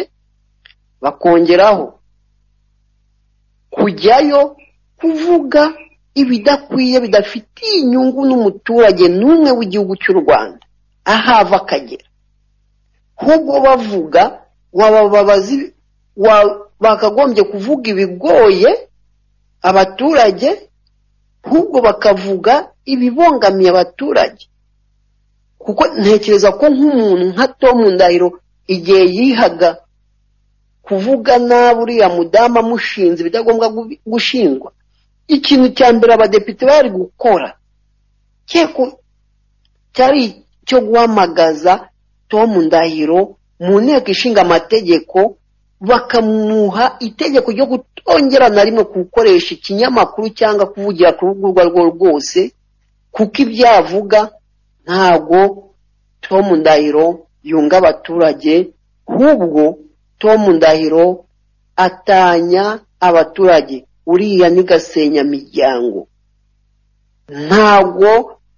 bakongeraho kujyayo kuvuga ibidakwiye bidafitiye inyungu n'umuturage n'umwe w'igihugu cy'u rwanda ahava akagera ahubwo bavuga wabababazi bakagombye kuvuga ibigoye abaturage ahubwo bakavuga ibibongamiye abaturage kuko ntekereza ko nk'umuntu nka tomu ndahiro igihe yihaga kuvuga nabi uriya mudamu amushinze ibidagombwa gushingwa ikintu cya mbere abadepite bari gukora cyari icyo guhamagaza tomu ndahiro mu nteko ishinga amategeko bakamuha itegeko ryo kutongera na rimwe gukoresha ikinyamakuru cyangwa kuvugira ku rugo urwo arirwo rwose kuko ibyo yavuga ntabwo tomu ndahiro yunga abaturage ahubwo tomu ndahiro atanya abaturage uriya ni gasenyamiryango ntabwo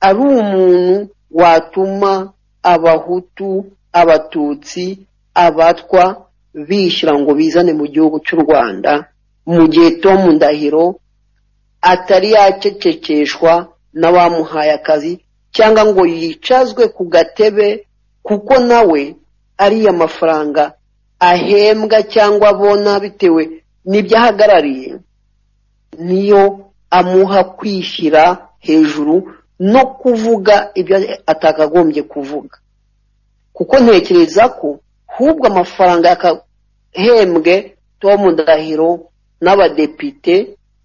ari umuntu watuma abahutu abatutsi abatwa bishyira ngo bizane mu gihugu cy'u rwanda mu gihe tomu ndahiro atari yacecekeshwa n'abamuhaye akazi cyangwa ngo yicazwe ku gatebe kuko nawe ariya mafaranga ahembwa cyangwa abona bitewe n'ibyo ahagarariye niyo amuha kwishyira hejuru no kuvuga ibyo atakagombye kuvuga kuko ntekereza ko hubwo amafaranga yakahembwe tom ndahiro n'abadepite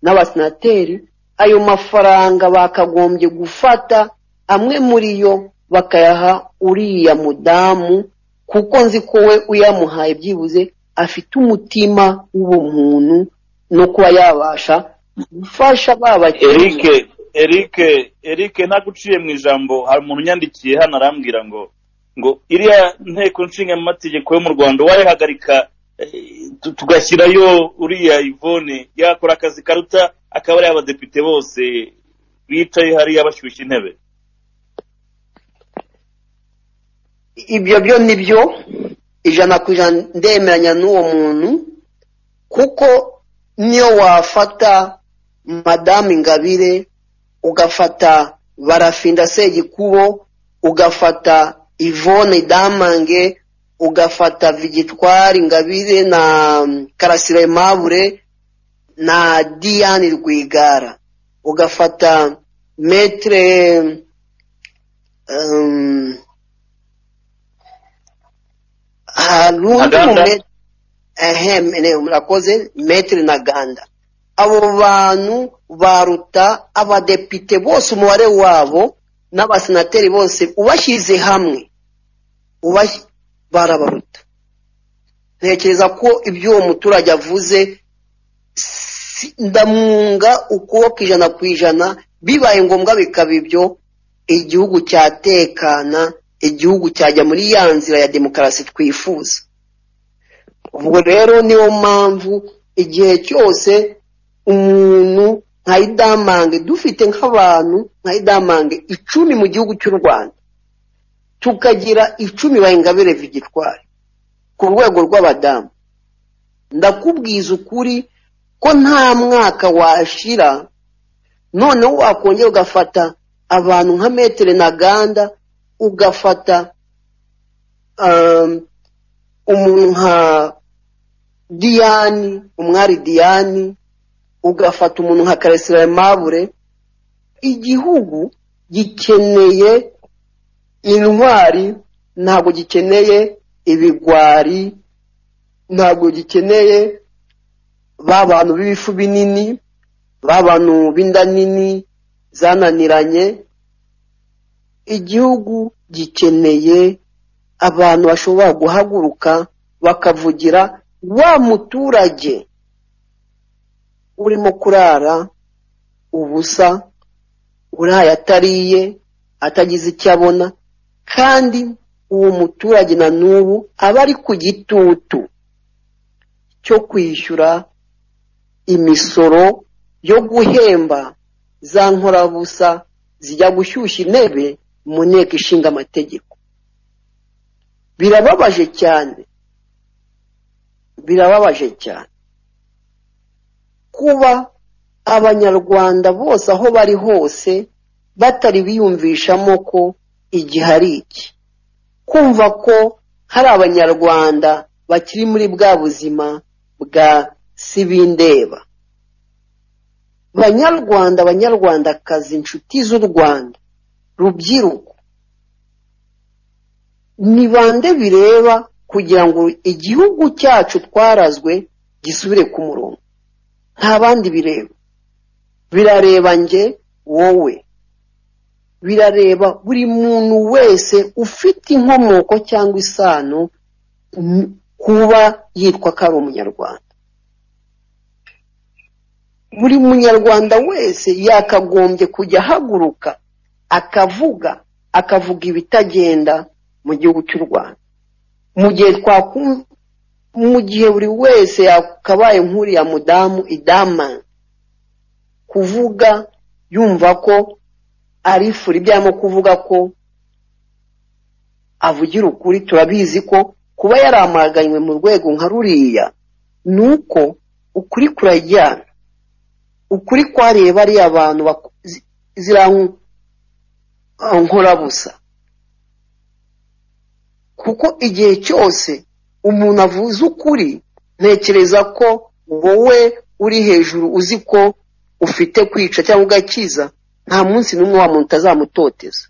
n'abasenateri ayo mafaranga bakagombye gufata amwe muri yo bakayaha uriya mudamu kuko nzi ko we uyamuhaye byibuze afite umutima w'ubumuntu no kuba yabasha gufasha ba eric eric eric ntaguciye mu ijambo hari umuntu unyandikiye hano arambwira ngo ngo iriya nteko nshingamategeko yo mu rwanda wayihagarika tu- tugashyirayo uriya ivone yakora akazi karuta akaba ari abadepite bose bicaye hariya bashyushya intebe ibyo byo ni byo ijana ku ijana ndemeranya n'uwo muntu kuko niyo wafata madamu ingabire ugafata barafinda segikubo ugafata ivone damange ugafata vigitwari ingabire na karasire mabure na diane rwigara ugafata metere ehm, hari undi Ntaganda? mume- ehe mene- murakoze metere na ganda abo bantu baruta abadepite bose umubare wabo n'abasenateri bose ubashyize hamwe ubash- barabaruta ntekereza ko ibyo uwo muturage avuze si- ndamwunga ukuboko ijana ku ijana bibaye ngombwa bikaba ibyo igihugu cyatekana igihugu cyajya muri ya nzira ya demokarasi twifuza ubwo rero niyo mpamvu igihe cyose umuntu nka idamange dufite nk'abantu nka idamange icumi mu gihugu cy'u rwanda tukagira icumi ba ingabire vigitwari ku rwego rw'abadamu ndakubwiza ukuri ko nta mwaka washira noneho wakongera ugafata abantu nka metere na ganda ugafata um, umuntu nka diyani umwari diyani ugafata umuntu nka karesira mabure igihugu gikeneye intwari ntabwo gikeneye ibigwari ntabwo gikeneye ba bantu b'ibifu binini ba bantu b'inda nini zananiranye igihugu gikeneye abantu bashobora guhaguruka bakavugira wa muturage urimo kurara ubusa uraye atariye atagize icyo abona kandi uwo muturage na n'ubu aba ari ku gitutu cyo kwishyura imisoro yo guhemba za nkorabusa zijya gushyushya intebe mu nteko ishinga amategeko birababaje cyane birababaje cyane kuba abanyarwanda bose aho bari hose batari biyumvishamo ko igihe ari iki kumva ko hari abanyarwanda bakiri muri bwa buzima bwa sibindeba banyarwanda banyarwandakazi inshuti z'u rwanda rubyiruko ni bande bireba kugira ngo igihugu cyacu twarazwe gisubire ku murongo nta bandi bireba birareba njye wowe birareba buri muntu wese ufite inkomoko cyangwa isano n- kuba yitwa ko ari umunyarwanda buri munyarwanda wese yakagombye kujya ahaguruka akavuga akavuga ibitagenda mu gihugu cy'u rwanda mu gihe twakumva mu gihe buri wese yakabaye nk'uriya mudamu idama kuvuga yumva ko ari furi ibyo arimo kuvuga ko avugira ukuri turabizi ko kuba yaramaganywe mu rwego nka ruriya ni uko ukuri kurajyana ukuri kwareba ariya abantu baku- zi- zirankorabusa kuko igihe cyose umuntu avuze ukuri ntekereza ko wowe uri hejuru uzi ko ufite kwica cyangwa ugakiza nta munsi n'umwe wa muntu utazamutoteza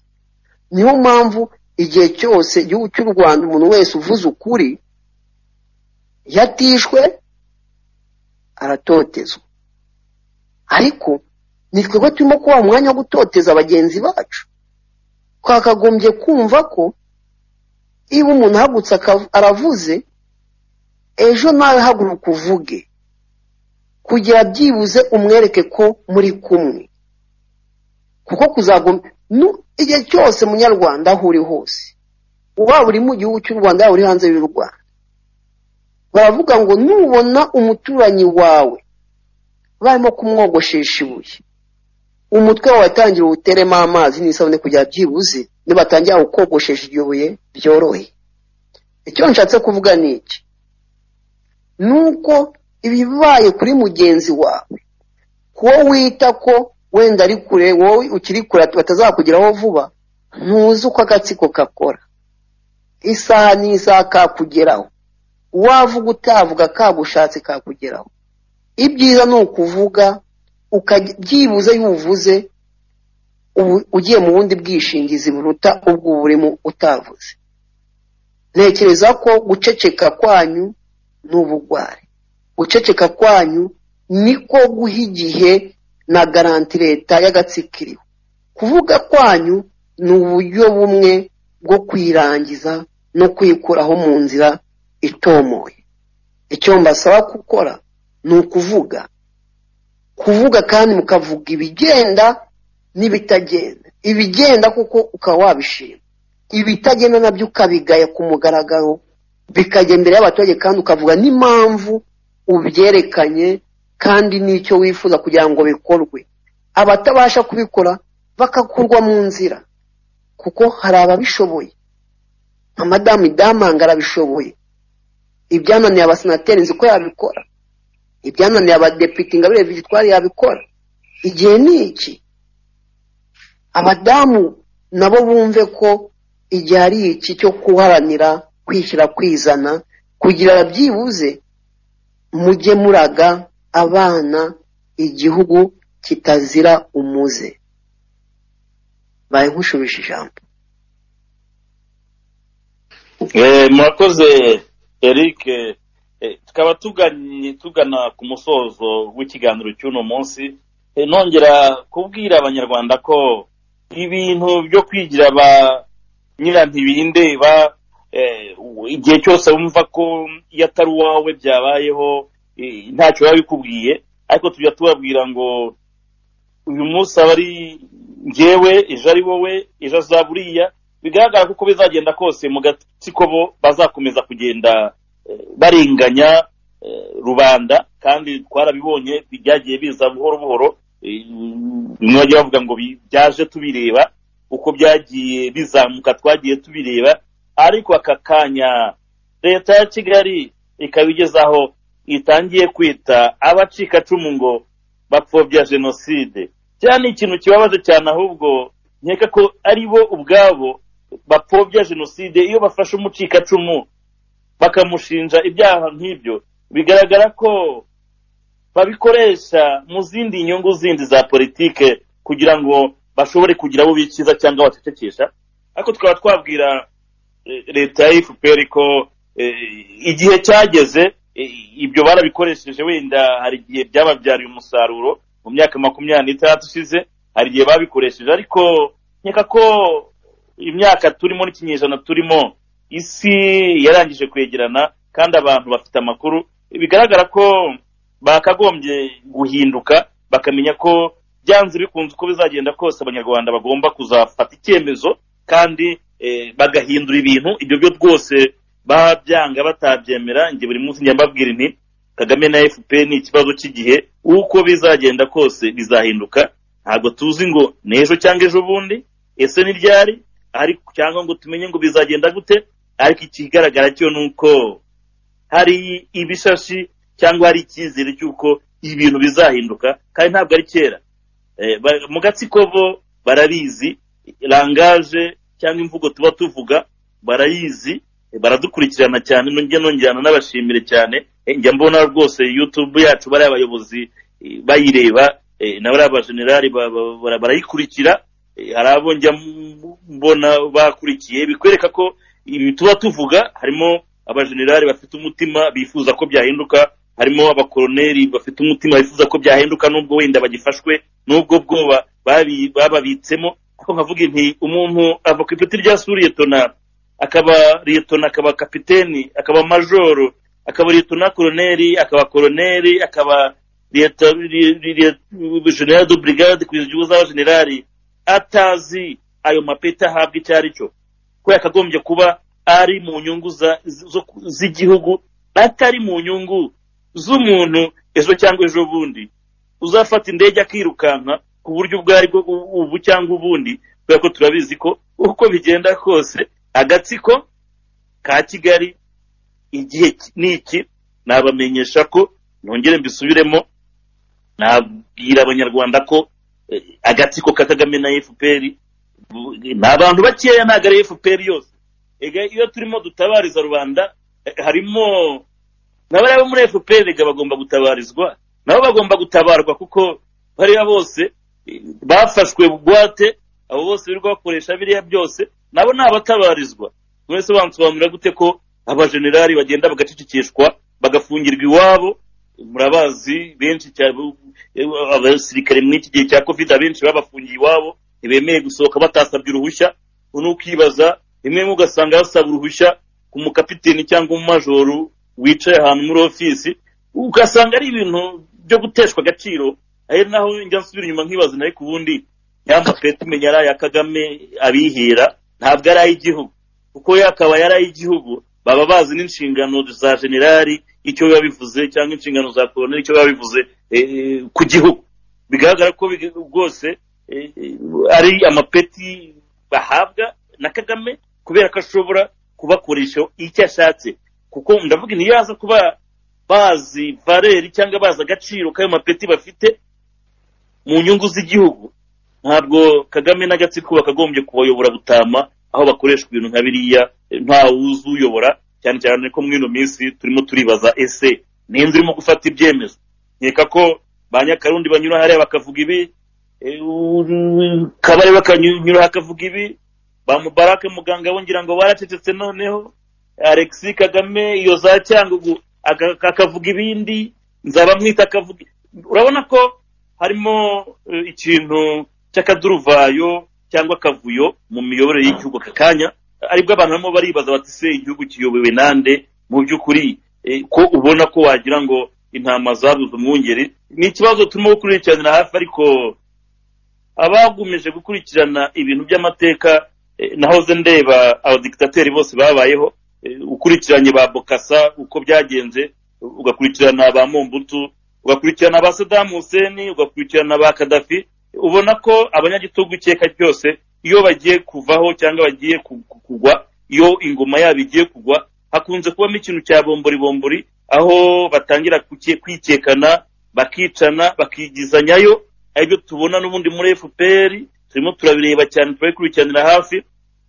niyo mpamvu igihe cyose igihugu cy'u rwanda umuntu wese uvuze ukuri yatishwe aratotezwa ariko ni twebwe turimo kubaha umwanya wo gutoteza bagenzi bacu twakagombye kumva ko iyo umuntu ahagutse akav- aravuze ejo nawe haguruka uvuge kugira byibuze umwereke ko muri kumwe kuko kuzagomba nu- igihe cyose munyarwanda aho uri hose waba uri mu gihugu cy'u rwanda waba uri hanze y'u rwanda baravuga ngo nubona umuturanyi wawe barimo kumwogoshesha ibuye umutwe wawe tangira uwuteremo amazi n'isabune kugira byibuze nibatangira kukogoshesha iryo buye byorohe icyo nshatse kuvuga ni iki ni uko ibibaye kuri mugenzi wawe kuwo wita ko wenda ari kure wowe ukiri kure batazakugeraho vuba ntuzi uko agatsiko kakora isaha n'isaha kakugeraho wavuga utavuga kagushatse kakugeraho ibyiza ni ukuvuga ukajya- byibuze y'uvuze ubu- ugiye mu bundi bwishingizi buruta ubwo uba urimo utavuze ntekereza ko guceceka kwanyu ni ubugwari guceceka kwanyu niko guha igihe na garanti leta y'agatsikiriho kuvuga kwanyu ni uburyo bumwe bwo kwirangiza no kwikuraho mu nzira itomoye icyo mbasaba gukora ni ukuvuga kuvuga kandi mukavuga ibigenda n'ibitagenda ibigenda kuko ukaba wabishima ibitagenda nabyo ukabigaya ku mugaragaro bikajya imbere y'abaturage kandi ukavuga n'impamvu ubyerekanye kandi n'icyo wifuza kugira ngo bikorwe abatabasha kubikora bakakurwa mu nzira kuko hari ababishoboye nka madamu idamanga arabishoboye ibyananiye abasenateri nzi ko yabikora ibyananiye abadepite ingabire victoire yabikora igihe ni iki abadamu nabo bumve ko igihe ari iki cyo guharanira kwishyira kwizana kugira byibuze mujye muraga abana igihugu kitazira umuze baye nkushubije ijambo Eh, murakoze eric Eh, tukaba tuganye tugana ku musozo w'ikiganiro cy'uno munsi Eh, nongera kubwira abanyarwanda ko ibintu byo kwigira ba nyirantibindeba eh, u- igihe cyose wumva ko iyo atari uwawe byabayeho eh, ntacyo biba bikubwiye ariko tujya tubabwira ngo uyu munsi aba ari njyewe ejo ari wowe ejo azaba uriya bigaragara ko uko bizagenda kose mu gatsiko bo bazakomeza kugenda eh, barenganya eh, rubanda kandi twarabibonye byagiye biza buhoro buhoro eh, bimwe bagiye bavuga ngo bi- byaje tubireba uko byagiye bizamuka twagiye tubireba ariko aka kanya leta ya kigali ikaba igezaho itangiye kwita abacikacumu ngo bapfobya jenoside cyane ni ikintu kibabaje cyane ahubwo nkeka ko ari bo ubwabo bapfobya jenoside iyo bafashe umucikacumu bakamushinja ibyaha nk'ibyo bigaragara ko babikoresha mu zindi nyungu zindi za politike kugira ngo bashobore kugira abo bikiza cyangwa bacecekesha ariko tukaba twabwira eh, leta ya fpr ko eh, igihe cyageze eh, ibyo barabikoresheje wenda hari igihe byababyariye umusaruro mu myaka makumyabiri n'itandatu ishize hari igihe babikoresheje ariko nkeka ko imyaka turimo n'ikinyejana turimo isi yarangije kwegerana kandi abantu bafite amakuru bigaragara ko bakagombye guhinduka bakamenya ko byanze bikunze uko bizagenda kose abanyarwanda bagomba kuzafata icyemezo kandi eh, bagahindura ibintu ibyo byo rwose baba byanga batabyemera njye buri munsi njya mbabwira inti kagame na fpr ni ikibazo cy'igihe uko bizagenda kose bizahinduka ntabwo tuzi ngo ni ejo cyangwa ejo bundi ese ni ryari ariko cyangwa ngo tumenye ngo bizagenda gute ariko ikigaragara cyo ni uko hari ibishashi cyangwa hari icyizere cy'uko ibintu bizahinduka kandi ntabwo ari kera Eh, ba- mu gatsiko bo barabizi langaje cyangwa imvugo tuba tuvuga barayizi eh, baradukurikirana cyane njye nongerana n'abashimire cyane Eh, njya mbona rwose youtube yacu bariya abayobozi eh, bayireba eh, na bariya bajenerali ba- ba- bara- barayikurikira Eh, hari abo njya m- mbona bakurikiye bikwereka ko ibi tuba tuvuga harimo abajenerali bafite umutima bifuza ko byahinduka harimo abakoroneri bafite umutima bifuza ko byahinduka n'ubwo wenda bagifashwe n'ubwo bwoba babi- bababitsemo ariko nkavuga nti umuntu ava ku ipeti rya suriyetona akaba liyetona akaba kapiteni akaba majoro akaba liyetona koroneri akaba koroneri akaba liyeta- li- li- li- general de brigade kugeza igihugu z'abajenerali atazi ayo mapeti ahabwa icyo ari cyo ko yakagombye kuba ari mu nyungu za- zo- z'igihugu atari mu nyungu z'umuntu ejo cyangwa ejo bundi uzafata indege akirukanka ku buryo ubwo ari bwo u- ubu cyangwa ubundi kubera ko turabizi ko uko bigenda kose agatsiko ka kigali igihe ki- ni iki nabamenyesha ko nongere mbisubiremo nabwira abanyarwanda ko eh, agatsiko ka kagame na fpr bu- ni abantu bakeya ntabwo ari fpr yose Ega, iyo turimo dutabariza rubanda eh, harimo n'abari bo muri fpr rega bagomba gutabarizwa nabo bagomba gutabarwa kuko bariya bose eh, bafashwe bugwate abo bose birirwa bakoresha biriya byose nabo ni abatabarizwa mwese bansobanurira gute ko abajenerali bagenda bagacecekeshwa bagafungirwa iwabo murabazi benshi cyane eh, abasirikare muri iki gihe cya covid abenshi babafungiye iwabo ntibemeye gusohoka batasabye uruhushya ubu ni ukibaza rimwe mu ugasanga basaba uruhushya ku mukapiteni cyangwa umumajoro wicaye ahantu muri ofisi ugasanga ari ibintu byo guteshwa agaciro ari naho njya nsubira inyuma nkibaza nawe ku bundi ya mapeti umenya ari aya kagame abihira ntabwo ari ay'igihugu kuko yakaba yari ay'igihugu baba bazi n'inshingano za generali icyo biba bivuze cyangwa inshingano za koroneli icyo biba bivuze eh, ku gihugu bigaragara ko bige- rwose eh, eh, ari amapeti bahabwa na kagame kubera ko ashobora kubakoresha icyo ashatse kuko ndavuga nti yaza kuba bazi valeri cyangwa bazi agaciro k'ayo mapeti bafite mu nyungu z'igihugu ntabwo kagame n'agatsiko bakagombye kubayobora butama aho bakoresha ibintu nka biriya eh, nta wuzi uyobora cyane cyane ko muri ino minsi turimo turibaza ese ninde urimo gufata ibyemezo nkeka ko ba nyakarundi banyura hariya bakavuga ibi eh, u- kabare bakanyura hakavuga ibi ba mubarake muganga we ngira ngo baracecetse noneho alexi kagame iyo za cyangugu aka- akavuga ibindi nzabamwita akavuga urabona ko harimo eh, ikintu cy'akaduruvayo cyangwa akavuyo mu miyoborere y'igihugu aka kanya aribwo abantu barimo baribaza bati se igihugu kiyobowe nande mu by'ukuri eh, ko ubona ko wagira ngo intama zabuze umwungeri ni ikibazo turimo gukurikirana hafi ariko abagumije gukurikirana ibintu by'amateka eh, nahoze ndeba abadikitateri bose babayeho eh, ukurikiranye ba bokasa uko byagenze ugakurikirana ba mombutu ugakurikirana ba sadamu huseni ugakurikirana ba kadafi ubona ko abanyagitugu ikeka ryose iyo bagiye kuvaho cyangwa bagiye ku- ku- kugwa iyo ingoma yabo igiye kugwa hakunze kubamo ikintu cya bomboribombori aho batangira kuke- kwikekana bakicana bakigizanyayo aribyo tubona n'ubundi muri fpr turimo turabireba cyane turabikurikiranira hafi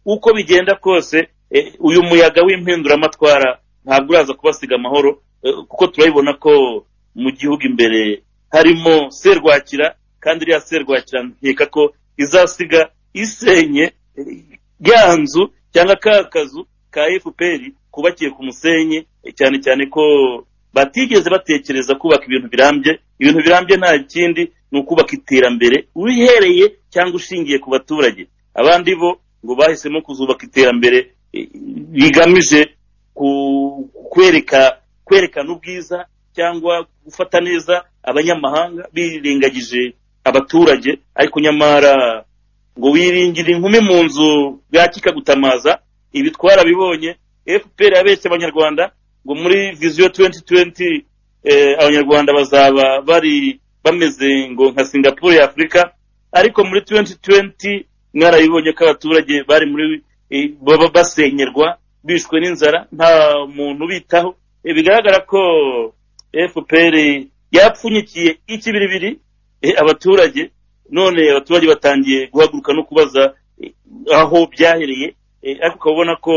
uko bigenda kose eh, uyu muyaga w'impinduramatwara ntabwo uraza kubasiga amahoro eh, kuko turabibona ko mu gihugu imbere harimo serwakira kandi iriya serwakira nkeka ko izasiga isenye eh, ya nzu cyangwa ka kazu ka fpr kubakiye ku musenyi eh, cyane cyane ko batigeze batekereza kubaka ibintu birambye ibintu birambye nta kindi ni ukubaka iterambere uhereye cyangwa ushingiye ku baturage abandi bo ngo bahisemo kuzubaka iterambere eh, rigamije ku- kwereka kwerekana ubwiza cyangwa gufata neza abanyamahanga birengagije abaturage ariko nyamara ngo wiringire inkumi mu nzu bwaki ikagutamaza ibi twarabibonye fpr yabeshye abanyarwanda ngo muri viziyo 2020 eh, abanyarwanda bazaba bari bameze ngo nka singapore ya afurika ariko muri 2020 mwarabibonye ko abaturage bari muri eh, baba basenyerwa bishwe n'inzara nta muntu ubitaho Eh, bigaragara ko fpr yapfunyikiye ikibiribiri eh, abaturage none abaturage batangiye guhaguruka no kubaza eh, aho byahereye eh, ariko ukaba ubona ko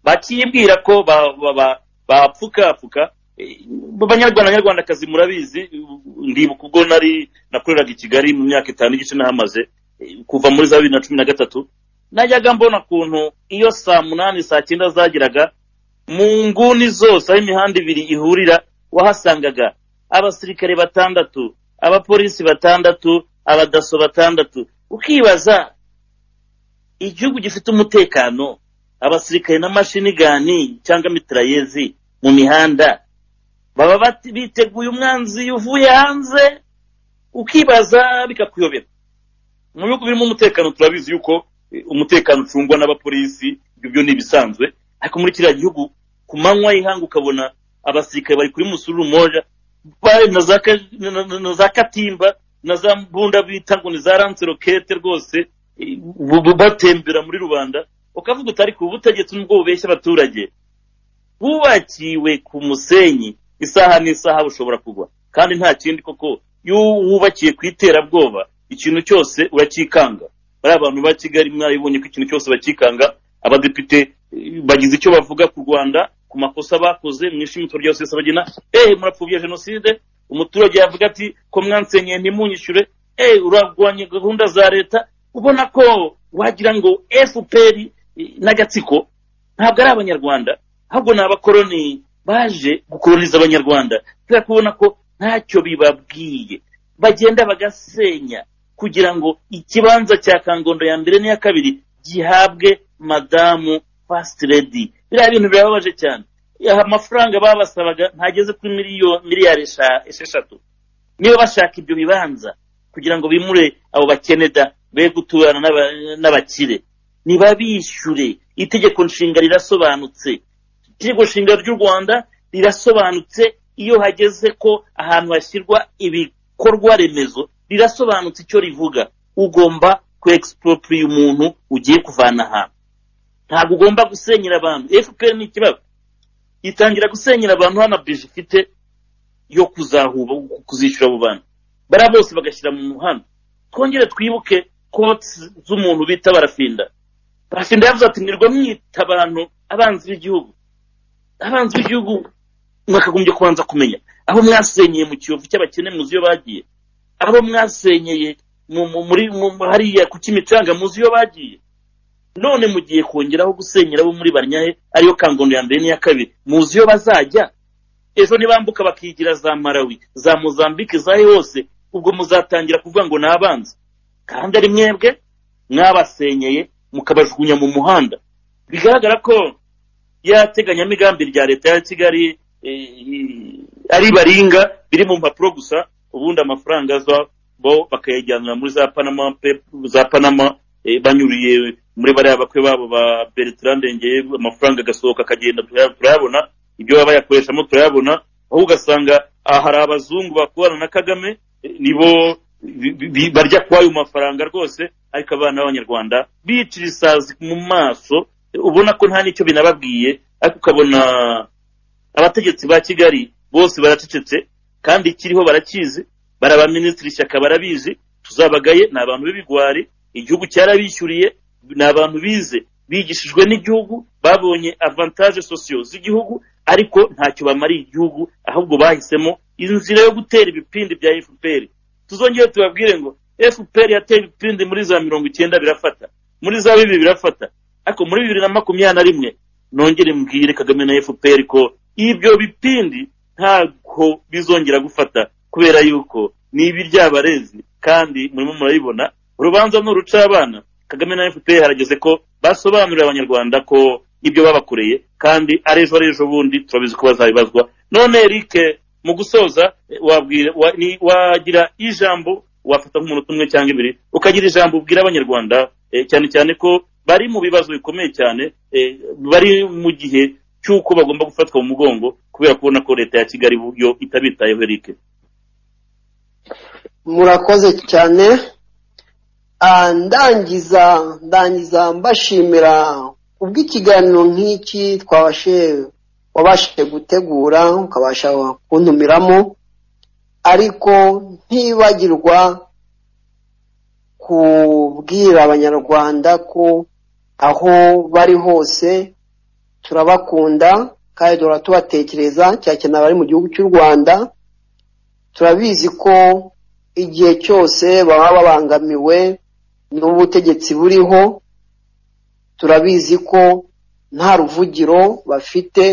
bakiyibwira ko ba- ba- ba- bapfukapfuka eh, banyarwanda nyarwandakazi murabizi ndibuka ubwo nari nakoreraga i kigali mu myaka itanu igice nahamaze eh, kuva muri za bibiri na cumi na gatatu najyaga mbona ukuntu iyo saa munani saa cyenda zageraga mu nguni zose aho imihanda ibiri ihurira wahasangaga abasirikare batandatu abapolisi batandatu abadaso batandatu ukibaza igihugu gifite umutekano abasirikare n'amashini gani cyangwa mitirayezi mu mihanda baba bati- biteguye umwanzi uvuye hanze ukibaza bikakuyobera mu bihugu birimo umutekano turabizi yuko eh, umutekano ucungwa n'abapolisi ibyo byo ni ibisanzwe ariko muri kiriya gihugu ku manywa y'ihanga ukabona abasirikare bari kuri musururu moja bari na za ka- na- na- na za katimba na za mbunda bita ngo ni za ranse rokete rwose eh, bu- bu- batembera muri rubanda ukavuga utari ku butegetsi n'ubwo bubeshya abaturage wubakiwe ku musenyi isaha n'isaha bushobora kugwa kandi nta kindi koko iyo wubakiye ku iterabwoba ikintu cyose uracyikanga bariya bantu ba kigali mwarabibonye ko ikintu cyose bakikanga abadepite eh, bagize icyo bavuga ku rwanda ku makosa bakoze mu ishimutwa ryose yose bagena ehe murapfubya jenoside umuturage yavuga ati ko mwansenyeye ntimunyishyure ehe urarwanya gahunda za leta ubona ko wagira ngo fpr eh, n'agatsiko ntabwo ari abanyarwanda ahubwo ni abakoroni baje gukoroniza abanyarwanda kubera kubona ko ntacyo bibabwiye bagenda bagasenya kugira ngo ikibanza cya kangondo ya mbere n'iya kabiri gihabwe madamu fasiti redi biriya bintu birababaje cyane Aha amafaranga babasabaga ntageze kuri miliyoni miliyari esha- esheshatu niba bashaka ibyo bibanza kugira ngo bimure abo bakeneda be guturana n'aba- n'abakire ntibabishyure itegeko nshinga rirasobanutse itegeko nshinga ry'u rwanda rirasobanutse iyo hageze ko ahantu hashyirwa ibikorwa remezo rirasobanutse icyo rivuga ugomba kwexpropria umuntu ugiye kuvana ahantu ntabwo ugomba gusenyera abantu fpr ni ikibazo itangira gusenyera abantu hano bije ifite yo kuzahuba kuzishyura abo bantu bariya bose bagashyira mu muhanda twongere twibuke kotsi z'umuntu bita barafinda barafinda yavuze ati mwirwa mwita abantu abanzi b'igihugu abanzi b'igihugu mwakagombye kubanza kumenya abo mwasenyeye mu kiyovu cy'abakene muzi iyo bagiye abo mwasenyeye mu- mu- muri mu- mu- hariya ku kimicanga muzi iyo bagiye none mugiye kongeraho gusenyera abo muri barnyahe ariyo kangondo ya mbere n'iya kabiri muzi iyo bazajya ejo nibambuka bakigira za marawi za mozambike zahe hose ubwo muzatangira kuvuga ngo ni abanzi kandi ari mwebwe mwabasenyeye mukabajugunya mu muhanda bigaragara ko ya teganyamigambi rya leta ya kigali eh, ari baringa biri mu mpapuro gusa ubundi amafaranga aza bo bakayajyanira muri za panama pe- za panama eh, banyuriye muri bariya bakwe babo ba bertrand ndengeye amafaranga agasohoka akagenda turaya- turayabona ibyo baba bayakoreshamo turayabona aho ugasanga aha hari abazungu bakorana na kagame eh, nibo bi- bi- bi- barya kuri ayo mafaranga rwose ariko abana b'abanyarwanda bicira isazi mu maso ubona ko nta n'icyo binababwiye ariko ukabona abategetsi ba kigali bose baracecetse kandi ikiriho barakizi bari abaminisitiri ishyaka barabizi tuzabagaye ni abantu b'ibigwari igihugu cyarabishyuriye ni abantu bize bigishijwe n'igihugu babonye avantage sosiyo z'igihugu ariko ntacyo bamariye igihugu ahubwo bahisemo inzira yo gutera ibipindi bya fpr tuzongere tubabwire ngo fpr yateye ibipindi muri za mirongo icyenda birafata muri za bibiri birafata ariko muri bibiri na makumyabiri na rimwe nongere mbwire kagame na fpr ko ibyo bipindi ntabwo bizongera gufata kubera yuko ni ibiryabarezi kandi murimo murabibona urubanza ni uruca abana kagame na fpr harageze ko basobanurira abanyarwanda ko ibyo babakoreye kandi ari ejo ari ejo bundi turabizi ko bazabibazwa none eric mu gusoza eh, wabwira wa- ni- wagira ijambo wafata nk'umuntu umwe cyangwa ibiri ukagira ijambo ubwira abanyarwanda eh, cyane cyane ko bari mu bibazo bikomeye cyane eh, bari mu gihe cy'uko bagomba gufatwa mu mugongo kubera kubona ko leta ya kigali yo itabitayeho eric murakoze cyane Ah, ndangiza ndangiza mbashimira kubw'ikiganiro nk'iki twabashe wabashije gutegura ukabasha kuntumiramo ariko ntibagirwa kubwira abanyarwanda ko aho bari hose turabakunda kandi duhora tubatekereza cyane cyane abari mu gihugu cy'u rwanda turabizi ko igihe cyose baba babangamiwe n'ubutegetsi buriho turabizi ko nta ruvugiro bafite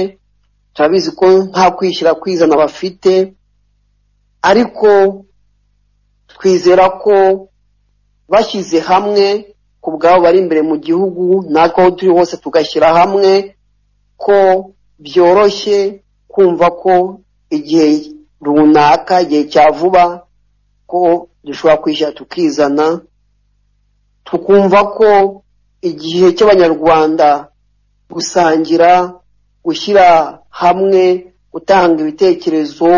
turabizi ko nta kwishyira kwizana bafite ariko twizera ko bashyize hamwe ku bwabo bari imbere mu gihugu natwe aho turi hose tugashyira hamwe ko byoroshye kumva ko igihe runaka igihe cya vuba ko dushobora kwishyira tukizana tukumva ko igihe cy'abanyarwanda gusangira gushyira hamwe gutanga ibitekerezo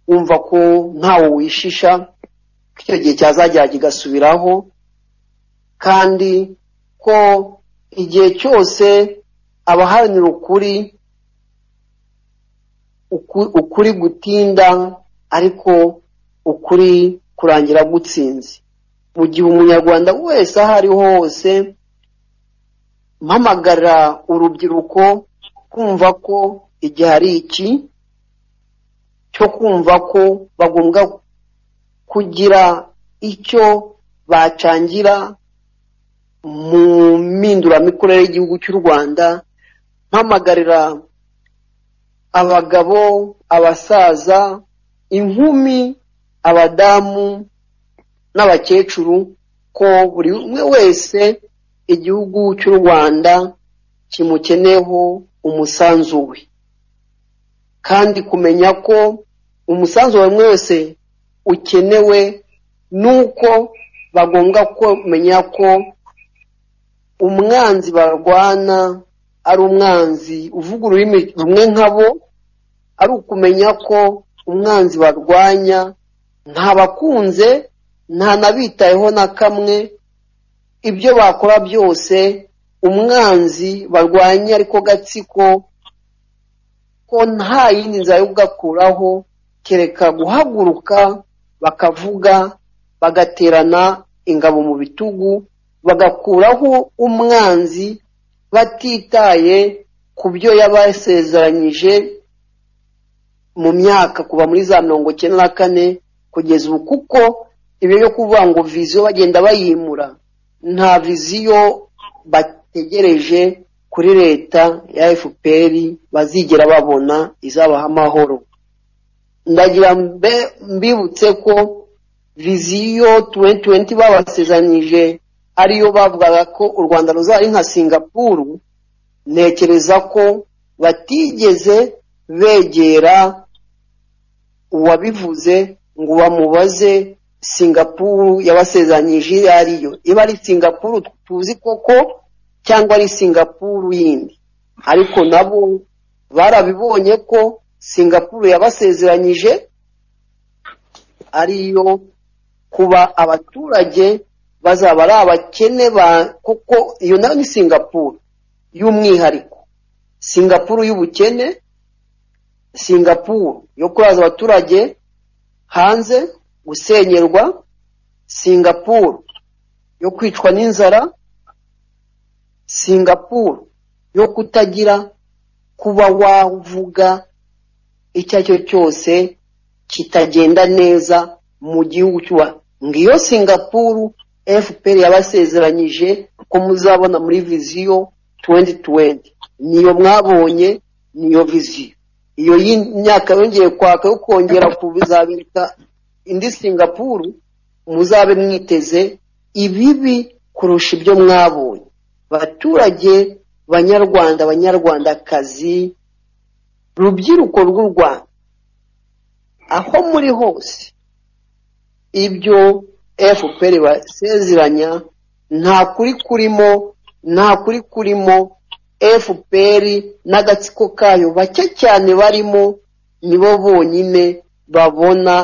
wumva ko ntawe wishisha ko icyo gihe cyazagera kigasubiraho kandi ko igihe cyose abaharanira ukuri ukuri gutinda ariko ukuri kurangira gutsinze mu gihe umunyarwanda wese aho ari ho hose mpamagara urubyiruko kumva ko igihe ari iki cyo kumva ko bagomba kugira icyo bacangira mu mpinduramikorere y'igihugu cy'u rwanda mpamagarira abagabo abasaza inkumi abadamu n'abakecuru ko buri umwe wese igihugu cy'u rwanda kimukeneyeho umusanzu we kandi kumenya ko umusanzu wa buri wese ukenewe nuko bagomba kumenya ko umwanzi barwana ari umwanzi uvuga ururimi rumwe nkabo ari ukumenya ko umwanzi barwanya ntabakunze ntanabitayeho na kamwe ibyo bakora byose umwanzi barwanya ariko gatsiko ko nta yindi nzira yo kugakuraho kereka guhaguruka bakavuga bagaterana ingabo mu bitugu bagakuraho umwanzi batitaye ku byo yabasezeranyije mu myaka kuva muri za mirongo icyenda na kane kugeza ubu kuko ibyo yo kuvuga ngo viziyo bagenda bayimura nta viziyo bategereje kuri leta ya fpr bazigera babona izabaha amahoro ndagira mbibutse ko viziyo 2020 babasezeranyije ariyo bavugaga ko u rwanda ruzaba ari nka singapuru ntekereza ko batigeze begera uwabivuze ngo bamubaze singapuru yabasezeranyije iyo ariyo iba ari singapuru tuzi koko cyangwa ari singapuru yindi ariko nabo barabibonye ko singapuru yabasezeranyije ariyo kuba abaturage bazaba ari abakene ba kuko iyo nayo ni singapuru y'umwihariko singapuru y'ubukene singapuru yo kuraza abaturage hanze gusenyerwa singapuru yo kwicwa n'inzara singapuru yo kutagira kuba wavuga icyo ari cyo cyose kitagenda neza mu gihugu cy'uwa ngiyo singapuru fpr yabasezeranyije ko muzabona muri viziyo 2020 niyo mwabonye niyo viziyo iyo y'imyaka yongeye kwaka yo kongera kuzabika indi singapuru muzabe mwiteze ibibi kurusha ibyo mwabonye baturage banyarwanda banyarwandakazi rubyiruko rw'u rwanda aho muri hose ibyo fpr basezeranya nta kuri kurimo nta kuri kurimo fpr n'agatsiko kayo bake cyane barimo nibo bonyine babona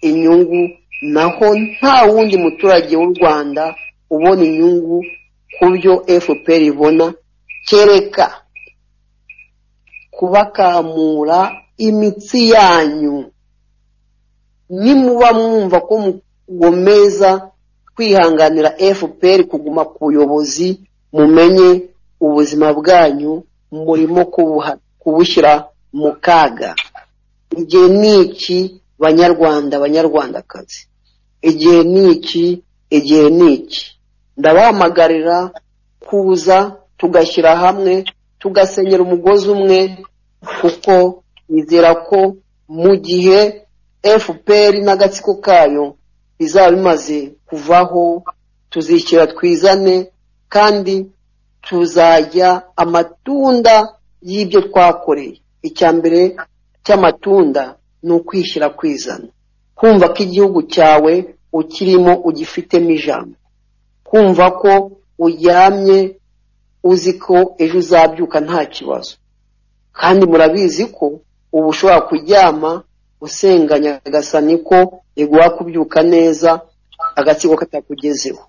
inyungu naho nta wundi muturage w'u rwanda ubona inyungu ku byo fpr ibona kereka kubakamura imitsi yanyu nimuba mwumva ko mugomeza kwihanganira fpr kuguma ku buyobozi mumenye ubuzima bwanyu murimo kubuha- kubushyira mu kaga igihe ni iki banyarwanda banyarwandakazi igihe ni iki igihe ni iki ndabahamagarira kuza tugashyira hamwe tugasenyera umugozi umwe kuko nizera ko mu gihe fpr n'agatsiko kayo bizaba bimaze kuvaho tuzishyira twizane kandi tuzajya amatunda y'ibyo twakoreye icya mbere cy'amatunda ni ukwishyira kwizana kumva ko igihugu cyawe ukirimo ugifitemo ijambo kumva ko uryamye uzi ko ejo uzabyuka nta kibazo kandi murabizi ko ubu ushobora kuryama usenganya agasani ko iguha kubyuka neza agatsiko katakugezeho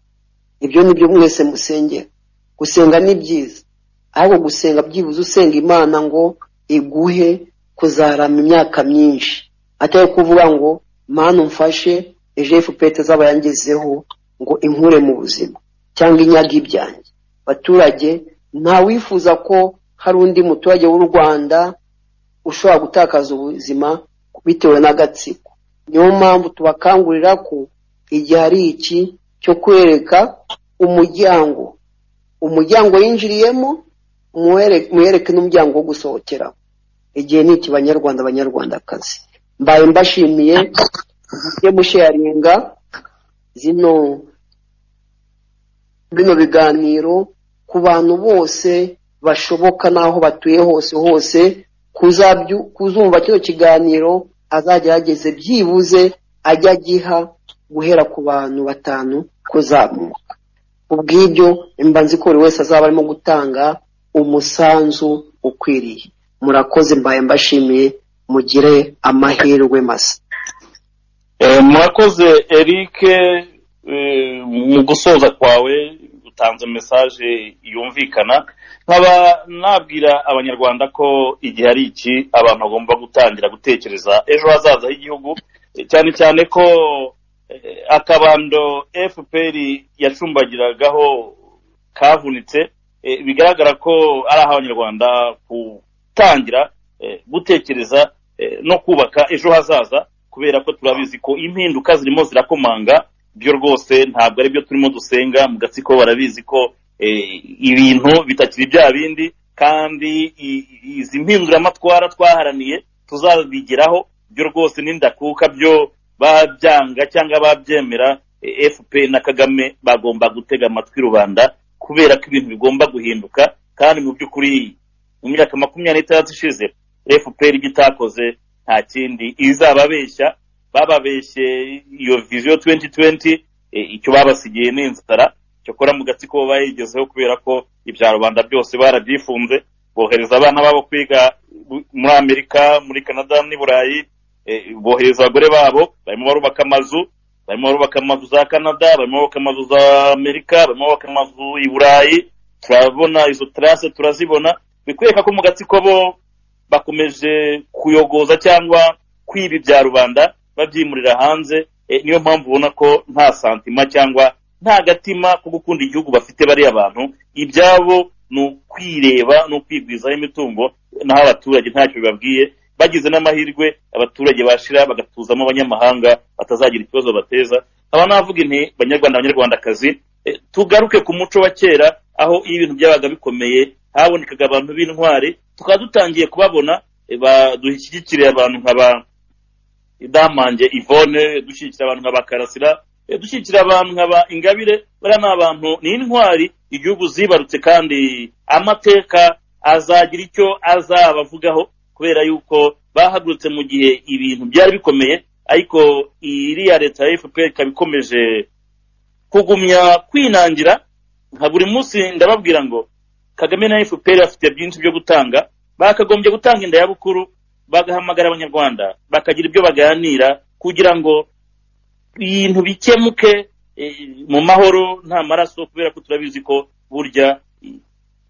ibyo ni byo mwese musengera gusenga ni byiza ariko gusenga byibuze usenga imana ngo iguhe kuzarama imyaka myinshi atari kuvuga ngo mana umfashe ejo fpr itazaba yangezeho ngo inkure mu buzima cyangwa inyaga ibyanjye baturage ntawifuza ko hari undi muturage w'u rwanda ushobora gutakaza ubuzima bitewe n'agatsiko niyo mpamvu tubakangurira ko igihe ari iki cyo kwereka umuryango umuryango yinjiriyemo muwere- muwereke n'umuryango wo gusohokeramo igihe ni iki banyarwanda banyarwandakazi mbaye mbashimiye mujye musheyaringa zino bino biganiro ku bantu bose bashoboka n'aho batuye hose hose kuzabyu- kuzumva kino kiganiro azagerageze byibuze ajya agiha guhera ku bantu batanu kuzamuka ubw'ibyo mba nzi ko buri wese azaba arimo gutanga umusanzu ukwiriye murakoze mbaye mbashimiye mugire amahirwe masa Eh, murakoze eric eh, mu gusoza kwawe utanze mesaje yumvikana nkaba nabwira abanyarwanda ko igihe ari iki abantu bagomba gutangira gutekereza ejo hazaza h'igihugu eh, cyane cyane ko eh, akabando fpr yacumbagiragaho kavunitse eh, bigaragara ko ari aho abanyarwanda gutangira eh, gutekereza eh, no kubaka ejo hazaza kubera ko turabizi ko impinduka zirimo zirakomanga byo rwose ntabwo ari byo turimo dusenga mu gatsiko barabizi ko eh, ibintu bitakiri bya bindi kandi i- i- izi mpinduramatwara twaharaniye tuzabigeraho byo rwose n'indakuka byo babyanga cyangwa babyemera eh, fp na kagame bagomba gutega amatwi rubanda kubera ko ibintu bigomba guhinduka kandi mu by'ukuri mu myaka makumyabiri n'itandatu ishize fpr ibyo itakoze nta kindi izababeshya bababeshye iyo viziyo 2020 eh, icyo babasigiye ni inzara cyakora mu gatsiko bayigezeho kubera ko ibya rubanda byose barabyifunze bohereza abana babo kwiga bu- muri amerika muri canada n'i burayi eh, bohereza abagore babo barimo barubaka amazu barimo barubaka amazu za canada barimo barubaka amazu za amerika barimo barubaka amazu i burayi turabona izo tarase turazibona bikwereka ko mu gatsiko bo bakomeje kuyogoza cyangwa kwiba ibya rubanda babyimurira hanze e, niyo mpamvu ubona ko nta santima cyangwa nta gatima ko gukunda igihugu bafite bariya bantu ibyabo ni ukwireba ni ukwigwizaho imitungo naho abaturage ntacyo bibabwiye bagize n'amahirwe abaturage bashira bagatuzamo abanyamahanga batazagira ikibazo bateza aba navuga inti banyarwanda banyarwandakazi e, tugaruke ku muco wa kera aho iyo ibintu byabaga bikomeye habonekaga abantu b'intwari tukaba dutangiye kubabona e, ba- dushyigikira abantu nka ba damange ivone dushyigikira abantu nka ba karasira e, dushyigikira abantu nka ba ingabire bariya ni abantu ni intwari igihugu zibarutse kandi amateka azagira icyo azabavugaho kubera yuko bahagurutse mu gihe ibintu byari bikomeye ariko iriya leta ya fpr ikaba ikomeje kugumya kwinangira nka buri munsi ndababwira ngo kagame na fpr bafite byinshi byo gutanga bakagombye gutanga inda ya bukuru bagahamagara abanyarwanda bakagira ibyo baganira kugira ngo ibintu bikemuke eh, mu mahoro nta maraso kubera ko turabizi ko burya i-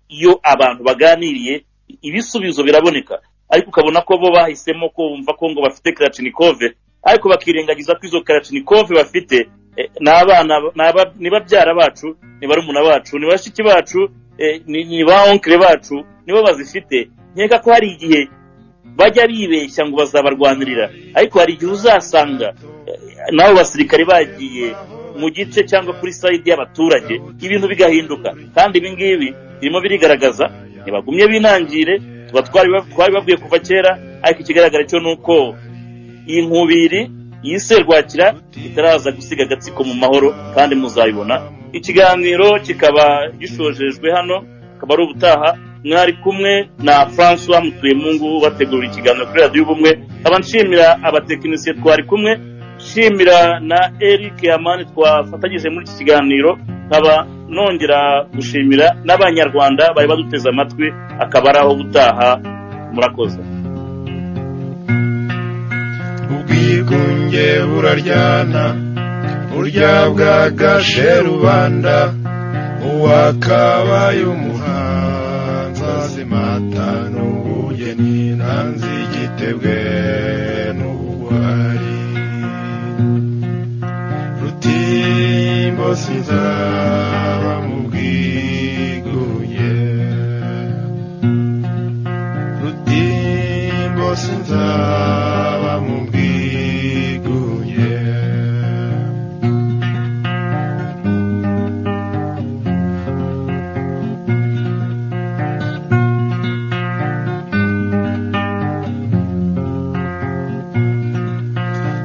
iyo abantu baganiriye i- ibisubizo biraboneka ariko ukabona ko bo bahisemo kumva ko ngo bafite karacinikove ariko bakirengagiza ko izo karacinikove bafite eh, ni abana ni aba- ni babyara bacu ni barumuna bacu ni bashiki bacu eh, ni ni ba onkire bacu nibo bazifite nkeka ko hari igihe bajya bibeshya ngo bazabarwanirira ariko hari igihe uzasanga eh, n'abo basirikare bagiye mu gice cyangwa kuri sayidi y'abaturage ibintu bigahinduka kandi ibi ngibi birimo birigaragaza ntibagumye binangire tuba twari twari babwiye kuva kera ariko ikigaragara cyo ni uko iyi nkubiri iyi serwakira itaraza gusiga agatsiko mu mahoro kandi muzayibona ikiganiro kikaba gishojejwe hano akaba ari ubutaha mwari kumwe na francois mutuyemungu bategura ikiganiro kuri radiyo y'ubumwe nkaba nshimira abatekinisiye twari kumwe nshimira na eric hamani twafatanyije muri iki kiganiro nkaba nongera gushimira n'abanyarwanda bari baduteze amatwi akaba ari aho ubutaha murakoze ubwigunge buraryana burya bwagashe rubanda uwakabaye umuhanzi azimata n'ubugeni ntanzi igitebwe n'ubugwari rutimbo sinzaba mu bwigunge rutimbo sinzaba mu bwigunge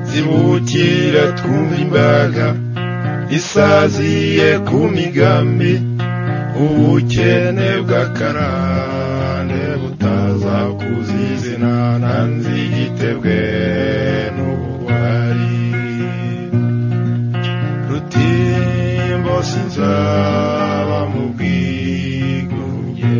zibukira twumva imbaga isaziye ku migambi ubukene bw'akarande butaza kuzizina ntanzi igitebwe n'ubugwari rutimbo sinzaba mu bwigunge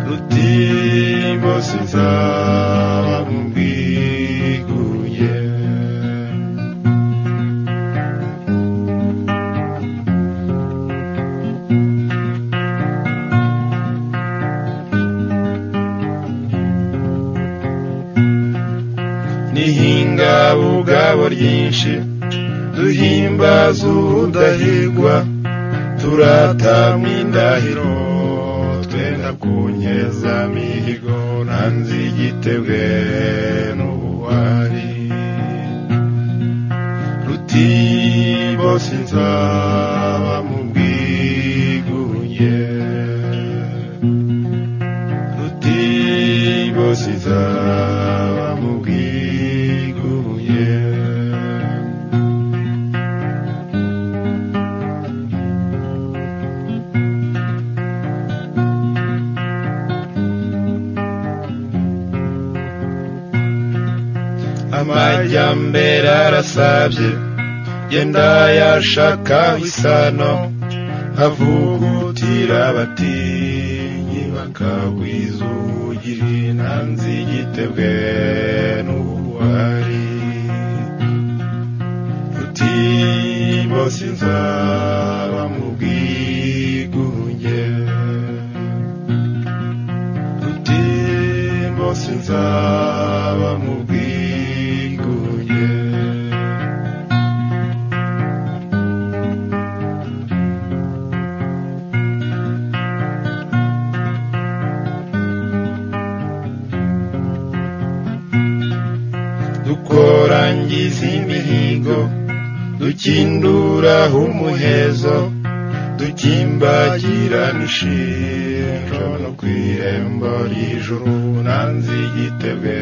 rutimbo sinzaba mu bwigunge n'ihingabugabo ryinshi duhimbaza ubudahigwa turatamwa indahiro twenda kunyeza mihigo ntanzi igitebwe n'ubuwari rutimbo sinzaba mu bwigunge rutimbo sinzaba mu bwigunge amajyambere arasabye genda yashaka isano havugutira abatinyi bakagwiza ubugiri ntanzi igitebwe n'ubuwari rutimbo sinzaba mu bwigunge rutimbo sinzaba mu bwigunge dukorangiza imihigo dukinduraho umuhezo dukimbagirana ishinjo no ku irembo ry'ijuru nanze igitebwe